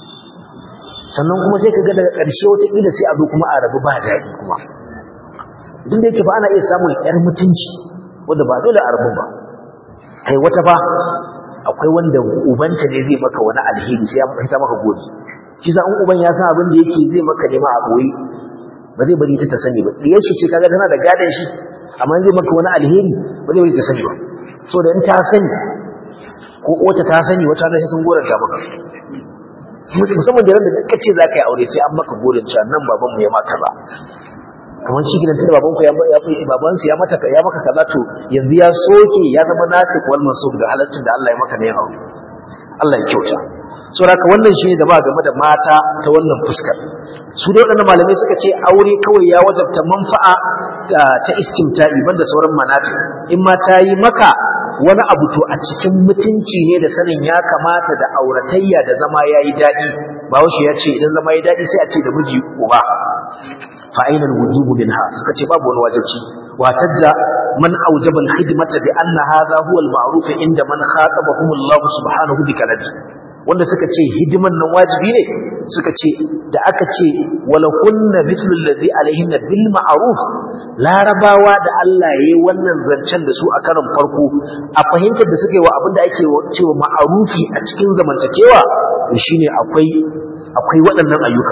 A: sannan kuma sai ka ga daga ƙarshe wataƙila sai a zo kuma a rabu ba daɗi kuma duk da yake ba ana iya samun ƴar mutunci wanda ba dole a rabu ba kai wata ba akwai wanda ubanta ne zai maka wani alheri sai ya fita maka gori shi sa in uban ya san abin da yake zai maka nema a boye ba zai bari ta ta sani ba diyar shi ce kaga tana da gadon shi amma zai maka wani alheri ba zai bari ta sani ba so da in ta sani ko wata ta sani wata na sai sun goranta maka musamman da da kace za ka yi aure sai an maka gorin cewa nan baban mu ya maka ba kamar shi gidan tunda baban ku ya baban su ya mata ya maka kaza to yanzu ya soke ya zama nasik wal mansub da halaccin da Allah ya maka ne ya aure Allah ya kyauta so haka wannan shine da ba game da mata ta wannan fuskar su da waɗannan malamai suka ce aure kawai ya wajabta manfa'a ta istimta'i banda sauran manafi in ma ta yi maka wani abu to a cikin mutunci ne da sanin ya kamata da auratayya da zama ya yi daɗi bahaushe ya ce idan zama ya daɗi sai a ce da miji uba fa aina alwujubu minha suka ce babu wani wajibi wa tadda man awjaba alkhidmata bi anna hadha huwa alma'ruf inda man khatabahum Allah subhanahu bi kalami wanda suka ce hidiman nan wajibi ne suka ce da aka ce wala kunna mithlu alladhi alaihinna bil ma'ruf larabawa da Allah yayi wannan zancen da su a karon farko a fahimtar da suka yi wa abinda ake cewa ma'arufi a cikin zamantakewa shine akwai akwai waɗannan ayyuka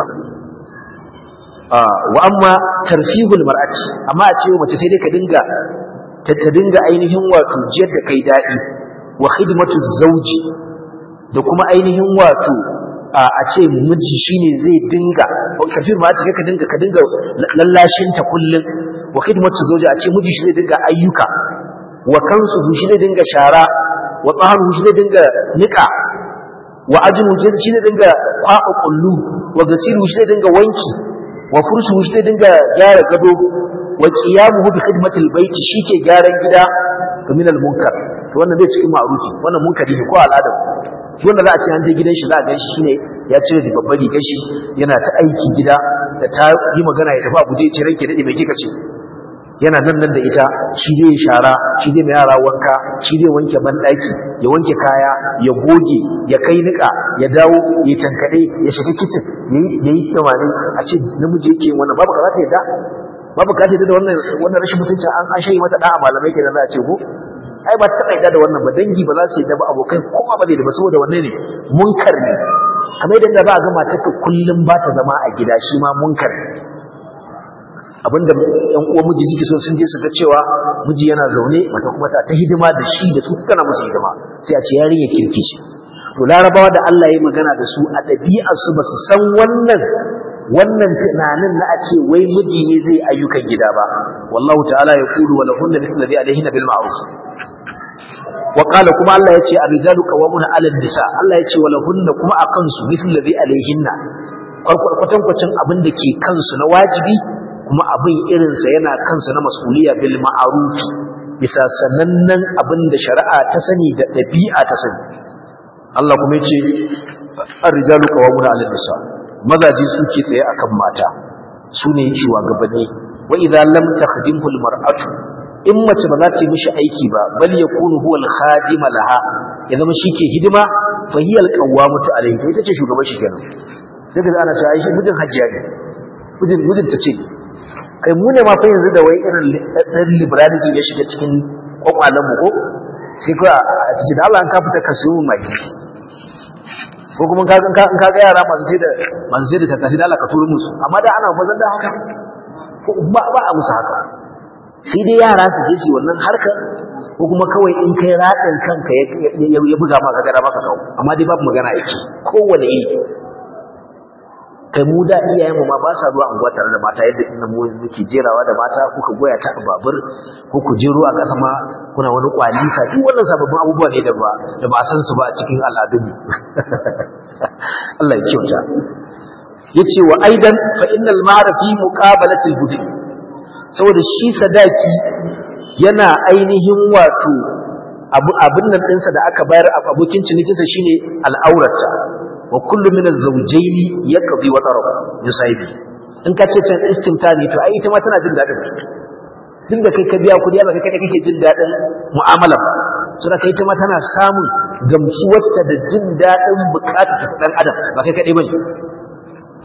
A: wa amma tarfihul mar'ati amma a ce mace sai dai ka dinga ta dinga ainihin wato jiyar da kai dadi wa khidmatu zawji da kuma ainihin wato a ce miji shine zai dinga kafir ma ka dinga ka dinga lallashin ta kullun wa khidmatu zawji a ce miji shi zai dinga ayyuka wa kansu shi zai dinga shara wa tsaharu shi zai dinga nika wa ajinu shi zai dinga kwaɓa kullu wa gasiru shi zai dinga wanki wa fursu shi zai dinga gyara gado wa qiyamuhu bi khidmatil baiti shike gyaran gida ga min al munkar to wannan bai cikin ma'rufi wannan munkari ne ko al'ada shi wanda za a ce an je gidan shi za a gan shi shine ya cire da babbar rigar shi yana ta aiki gida da ta yi magana ya tafi abuja ya ce ranke dade mai kika ce yana nan nan da ita shi zai shara shi zai mai yara wanka shi zai wanke banɗaki ya wanke kaya ya goge ya kai niƙa ya dawo ya tankaɗe ya shiga kicin ya yi tsamani a ce namiji yake wannan babu ka za ta yadda babu ka yadda da wannan wannan rashin mutuncin an an shayi mata da'a malamai kenan za a ce ko ai ba ta yadda da wannan ba dangi ba za su yadda ba abokai kowa ba zai da ba saboda wannan ne munkar ne kamar yadda ba a ga matarka kullum ba ta zama a gida shi ma munkar ne abinda yan uwan miji suke so sun je su ga cewa miji yana zaune mata kuma ta hidima da shi da su tana musu hidima sai a ce yarinya kirki shi to larabawa da Allah ya magana da su a ɗabi'ar su ba su san wannan wannan tunanin na a ce wai miji ne zai ayyukan gida ba wallahu ta'ala ya kulu wa lahunna mithlu alladhi alayhinna bil ma'ruf wa qala kuma Allah ya ce ar-rijalu qawwamuna 'ala an-nisa Allah ya ce wa lahunna kuma akan su mithlu alladhi alayhinna kwatankwacin abin da ke kansu na wajibi kuma abin irinsa yana kansa na masuliya bil ma'arufi bisa sanannen abin da shari'a ta sani da ɗabi'a ta sani Allah kuma yace ar-rijalu qawwamuna 'ala nisa mazaji suke tsaye akan mata su ne shugabanni wa idza lam takhdimhu al-mar'atu in mace ba za ta yi mishi aiki ba bal yakunu huwa al-khadim laha ya zama shike hidima fa hiya al-qawwamatu alayhi ita ce shugaban shi kenan sai ga ana cewa ai shi mijin hajjiya ne mijin mijin ta ce kai mu ne ma fa yanzu da wai irin ɗan liberalism ya shiga cikin kwakwalen mu ko sai ko a ce da Allah an ka fita ka siyo mai ko kuma ka ga in ka ga yara masu sai da masu sai da tattafi da Allah ka turo musu amma da ana fazan da haka ko ba ba a musu haka sai dai yara su je su wannan harkar ko kuma kawai in kai radin kanka ya buga maka gada maka kawo amma dai babu magana yake kowane yi kai mu da iyayenmu ma ba sa zuwa anguwa tare da mata yadda inda mu muke jerawa da mata kuka goya ta a babur ko ku jero a ƙasa ma kuna wani kwalita duk wannan sababbin abubuwa ne da ba da ba san su ba a cikin al'adun Allah ya kyauta yace wa aidan fa innal mahra fi muqabalatil budhi saboda shi sadaki yana ainihin wato abu abin nan ɗinsa da aka bayar abokin cinikinsa shine al'aurata wa kullu min az-zawjayn yaqdi wa tarab yusaidi in ka ce can istimta ne to ai ita ma tana jin dadin duk da kai ka biya kudi ba kai kai kake jin dadin mu'amala so da kai ita ma tana samun gamsuwarta da jin dadin bukatar ta dan adam ba kai kadai bane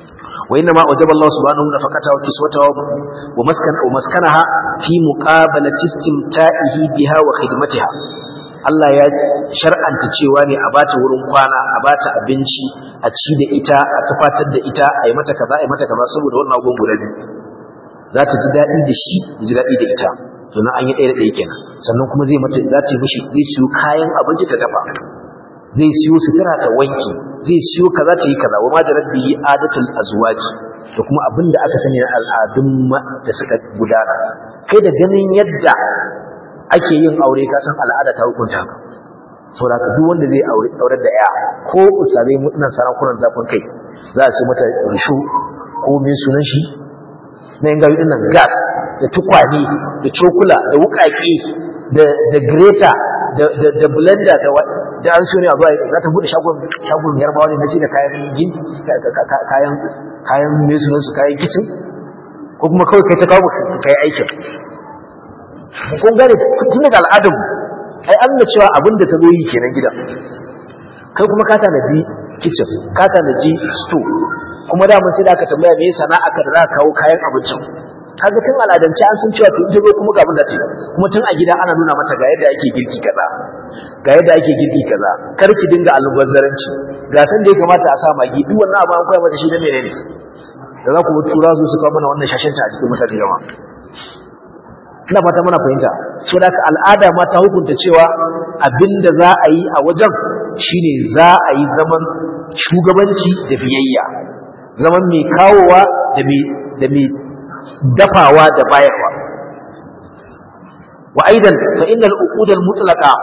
A: wa inna ma wajaba Allah subhanahu wa ta'ala wa kiswataha wa maskan wa maskanaha fi muqabalati istimta'ihi biha wa khidmatiha Allah ya shar'anta cewa ne a bata wurin kwana a bata abinci a ci da ita a tufatar da ita a yi mata kaza a yi mata kaza saboda wannan abubuwan guda biyu za ta ji daɗi da shi ji daɗi da ita to na an yi ɗaya da ɗaya kenan sannan kuma zai mata za ta yi mishi zai siyo kayan abinci ta dafa zai siyo sutura ta wanki zai siyo kaza ta yi kaza wa ma jarat bihi adatul azwaji da kuma abin da aka sani na al'adun da suka gudana kai da ganin yadda ake yin aure ka san al'ada ta hukunta haka saboda ka duk wanda zai aure aure da ya ko usabe mutunan sarakunan zafin kai za su mata rishu ko min sunan shi na yin gawi dinnan gas da tukwane da cokula da wukaki da da greta da da da blender da da an so ne a zuwa za ta bude shagon shagon yarbawa ne na ce da kayan gin kayan kayan me sunan su kayan kitchen ko kuma kawai kai ta kawo kai aikin kun gane tun daga al'adun ai an da cewa abin da ta zo yi kenan gidan kai kuma ka tanaji kitchen ka tanaji store kuma da mun sai da aka tambaya me sana'a ka da za ka kawo kayan abincin kaga tun al'adance an san cewa to ita zo kuma ga abin da ta kuma tun a gida ana nuna mata ga yadda ake girki kaza ga yadda ake girki kaza kar ki dinga almubazzaranci ga san da ya kamata a sa magi duk wannan abu an koya mata shi na menene da za ku tura su su kawo mana wannan shashin a cikin mutane jama'a ina fata muna fahimta so da al'ada ma ta hukunta cewa abinda za a yi a wajen shine za a yi zaman shugabanci da biyayya zaman mai kawowa da mai da mai dafawa da bayarwa wa aidan fa innal uqud al mutlaqa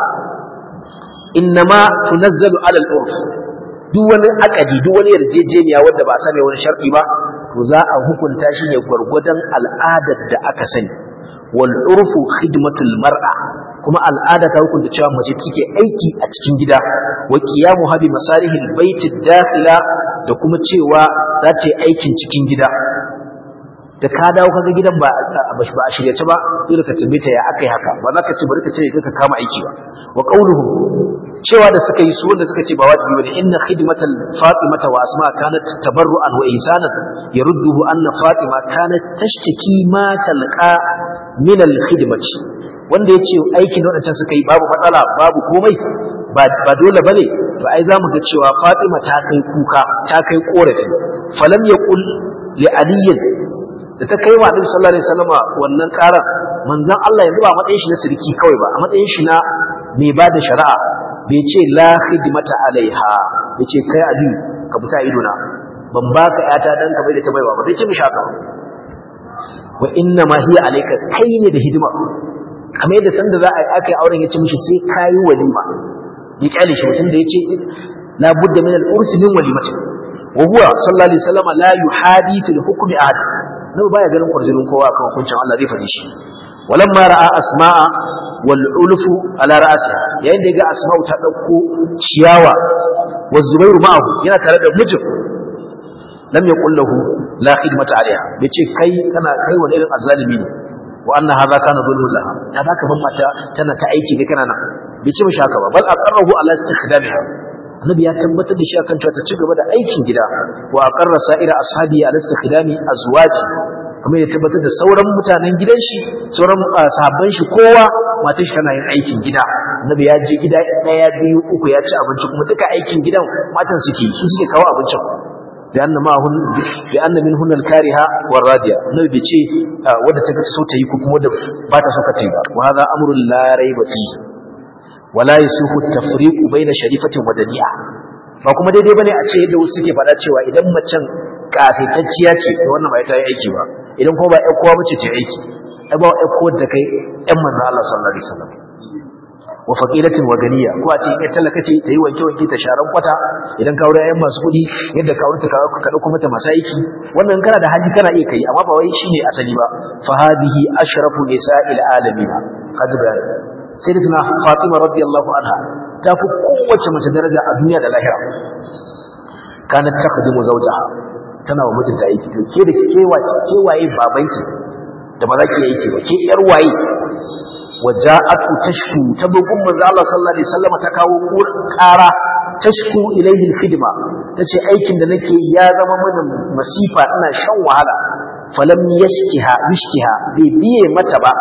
A: innama tunazzalu ala al urf duk wani akadi duk wani yarjejeniya wanda ba a same wani shar'i ba to za a hukunta shi ne gwargwadon al'adar da aka sani wal urfu khidmatul mar'a kuma al'ada ta hukunta cewa mace take aiki a cikin gida wa qiyamu habi masalihil baiti dakhila da kuma cewa za ta yi aikin cikin gida da ka dawo kaga gidan ba ba a shirye ta ba dole ka tambaye ta ya akai haka ba za ka ce bari ka ce ka kama aiki ba wa qauluhum cewa da suka yi su wanda suka ce ba wajibi bane inna khidmatal fatimata wa asma kanat tabarru'an wa ihsanan yarudduhu anna fatima kanat tashtaki ma talqa min al khidmati wanda yace aikin wadancan suka yi babu matsala babu komai ba ba dole bane to ai zamu ga cewa fatima ta kai kuka ta kai korafi falam yaqul li aliyin da ta kai wa Annabi sallallahu alaihi wasallama wannan karar manzon Allah yanzu ba matsayin shi na sirki kawai ba a matsayin shi na mai ba da shari'a bai ce la khidmata alaiha bai ce kai abi ka fita ido na ban baka yata dan ka bai da ta baiwa ba bai ce mishi haka wa inna ma hiya alayka kai ne da hidima kamar yadda sanda za a aka yi auren ya ce mishi sai kai walima ya kyale shi mutum da ya ce la budda min al-ursi min walimati wa huwa sallallahu alaihi wasallam la yuhadi fil hukmi ahad nabi baya ganin kwarjinin kowa akan hukuncin Allah zai faɗi shi walamma ra'a asma'a wal ulfu ala ra'siha yayin da ga asma'u ta dauko ciyawa wa zubairu ma'ahu yana tare da mijin lam yaqul lahu la khidmata alaiha bace kai kana kai wani irin azzalimi ne wa anna hadha kana zulmun laha ya baka ban mata tana ta aiki kai kana nan bace mishi haka ba bal aqarrahu ala istikhdamiha annabi ya tabbatar da shi akan cewa ta ci gaba da aikin gida wa aqarra sa'ira ashabi ala istikhdami azwaji kamar ya tabbatar da sauran mutanen gidan shi sauran sahabban shi kowa matar shi tana yin aikin gida annabi ya je gida daya biyu uku ya ci abinci kuma duka aikin gidan matan suke su suke kawo abincin da anna ma hun bi anna min hunal kariha war radiya annabi bai ce wanda ta so ta yi ko kuma wanda ba ta so ka ta yi ba wa hadha amrun la rayba fihi wala yusufu tafriqu baina sharifatin wa dani'a ba kuma daidai bane a ce yadda wasu suke faɗa cewa idan macen kafitacciya ce to wannan ba ta yi aiki ba idan kuma ba ƴan kowa bace ta aiki ai ba ƴan kowa da kai ƴan manzon Allah sallallahu alaihi wasallam wa faqilatin wa ganiya ko a ce ƴan talaka ce ta yi wanke wanke ta sharan kwata idan ka aure ƴan masu kuɗi yadda ka aure ta ka dauko mata masu aiki wannan kana da haji kana iya kai amma ba wai shine asali ba fa hadihi ashrafu nisa'il alamin kaji bayani sayyidatuna fatima radiyallahu anha ta fi kowace mace daraja a duniya da lahira kanat takhdimu zawjaha tana wa mijinta aiki to ke da ke wace ke waye babanki da ba za ki aiki ba ke yar waye waja'atu tashku ta bugun manzo Allah sallallahu alaihi wasallam ta kawo ƙara tashku ilaihi alkhidma tace aikin da nake ya zama mini masifa ina shan wahala falam yashkiha yashkiha bai biye mata ba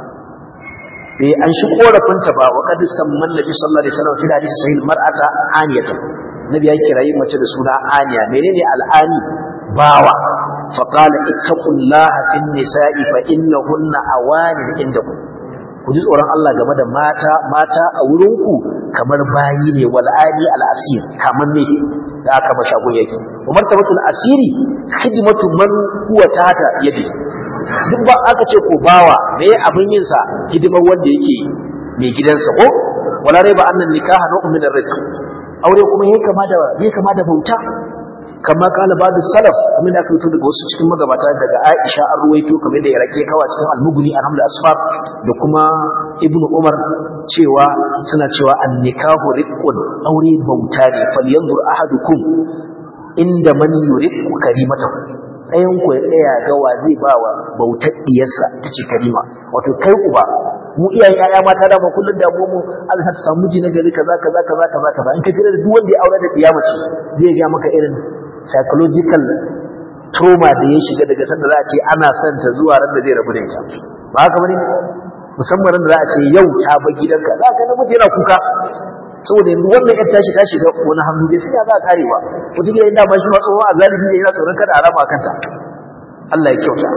A: bai an shi korafinta ba wa qad samman nabi sallallahu alaihi wasallam fi hadisi sahih mar'ata aniyata nabi ya kirayi mace da suna aniya menene al'ani bawa fa qala ittaqullaha fin nisa'i fa innahunna awanin indakum ku ji tsoron Allah game da mata mata a wurinku kamar bayi ne wal ali al asir kamar ne da aka mashagun yake wa martabatul asiri khidmatu man huwa tata yadi duk ba aka ce ko bawa me abin yin sa hidimar wanda yake mai gidansa ko wala rai ba annan nikaha na min ar-rizq aure kuma yake kama da yake kama da bauta kama kala ba'du salaf kuma da aka fito daga wasu cikin magabata daga Aisha an ruwaito kamar da ya rake kawa cikin al-Mughni alhamdu asfar da kuma Ibn Umar cewa suna cewa an-nikahu riqqun aure bauta ne falyanzur ahadukum inda man yuriqu karimatahu ɗayan ku ya tsaya ga wa zai ba wa bautar diyarsa ta ce karima wato kai uba mu iyayen yaya mata da ba kullun da mu Allah ta samu ji na gari kaza kaza kaza kaza kaza in ka jira da duk wanda ya aure da kiyama ce zai ga maka irin psychological trauma da ya shiga daga sanda za a ce ana son ta zuwa ran da zai rabu da ita ba haka bane musamman ran da za a ce yau ta ba gidanka za ka namiji yana kuka saboda yanzu wannan yar tashi ta shiga wani hannu bai sai ya za a kare ba wata gida inda ba shi ma tsohon azalibi ne yana tsoron kada a rama kanta Allah ya kyauta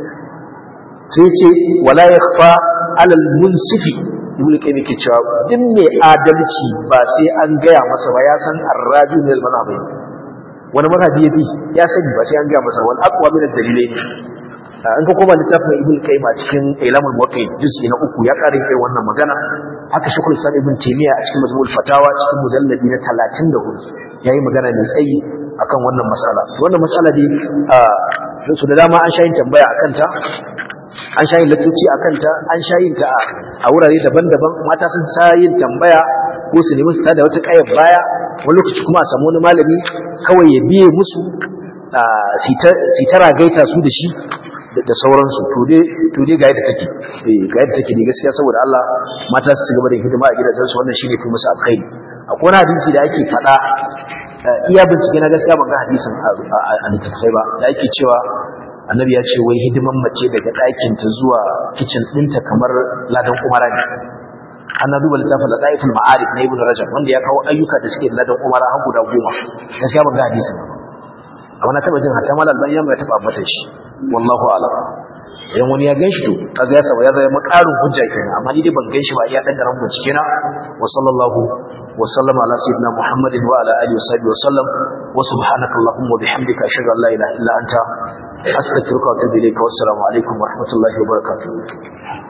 A: sai ce wala yakhfa alal munsifi ibn qayyim yake cewa din ne adalci ba sai an gaya masa ba ya san arraju min al-madhhabi wani madhhabi ya bi ya sani ba sai an gaya masa wal aqwa min ad-dalilain an ka koma littafin ibn qayyim a cikin ilamul muwaqqi'in juz'i na uku ya karin kai wannan magana haka shekul islam ibn taymiya a cikin majmu'ul fatawa cikin mujalladi na 34 yayi magana mai tsayi akan wannan mas'ala wannan mas'ala dai su da dama an shayin tambaya akan ta an shayin latoci akan ta an shayin ta a wurare daban-daban mata sun shayin tambaya ko su nemi su tada wata kayar baya wani lokaci kuma a samu wani malami kawai ya biye musu su ta ragaita su da shi da sauransu to dai ga yadda take ga yadda take ne gaskiya saboda Allah mata su ci gaba da hidima a gidajensu wannan shine fi musu alkhairi akwai wani hadisi da ake faɗa iya bincike na gaskiya ban ga hadisin a littattafai ba da ake cewa annabi ya ce wai hidiman mace daga ɗakin ta zuwa kicin ɗinta kamar ladan umara ne ana duba littafin ladaiful ma'arif na ibnu rajab wanda ya kawo ayyuka da suke ladan umara har guda goma gaskiya ban ga hadisin ba amma na taba jin hatta mal albani ya taba ambata shi wallahu a'lam idan wani ya ganshi to kaga ya saba ya zama makarin hujja kenan amma ni dai ban ganshi ba iya dan garan bincike na wa sallallahu wa sallama ala sayyidina muhammadin wa ala alihi wa sahbihi wa sallam wa subhanaka allahumma wa bihamdika ashhadu an la ilaha illa anta astaghfiruka wa atubu ilayka wa assalamu alaikum wa rahmatullahi wa barakatuh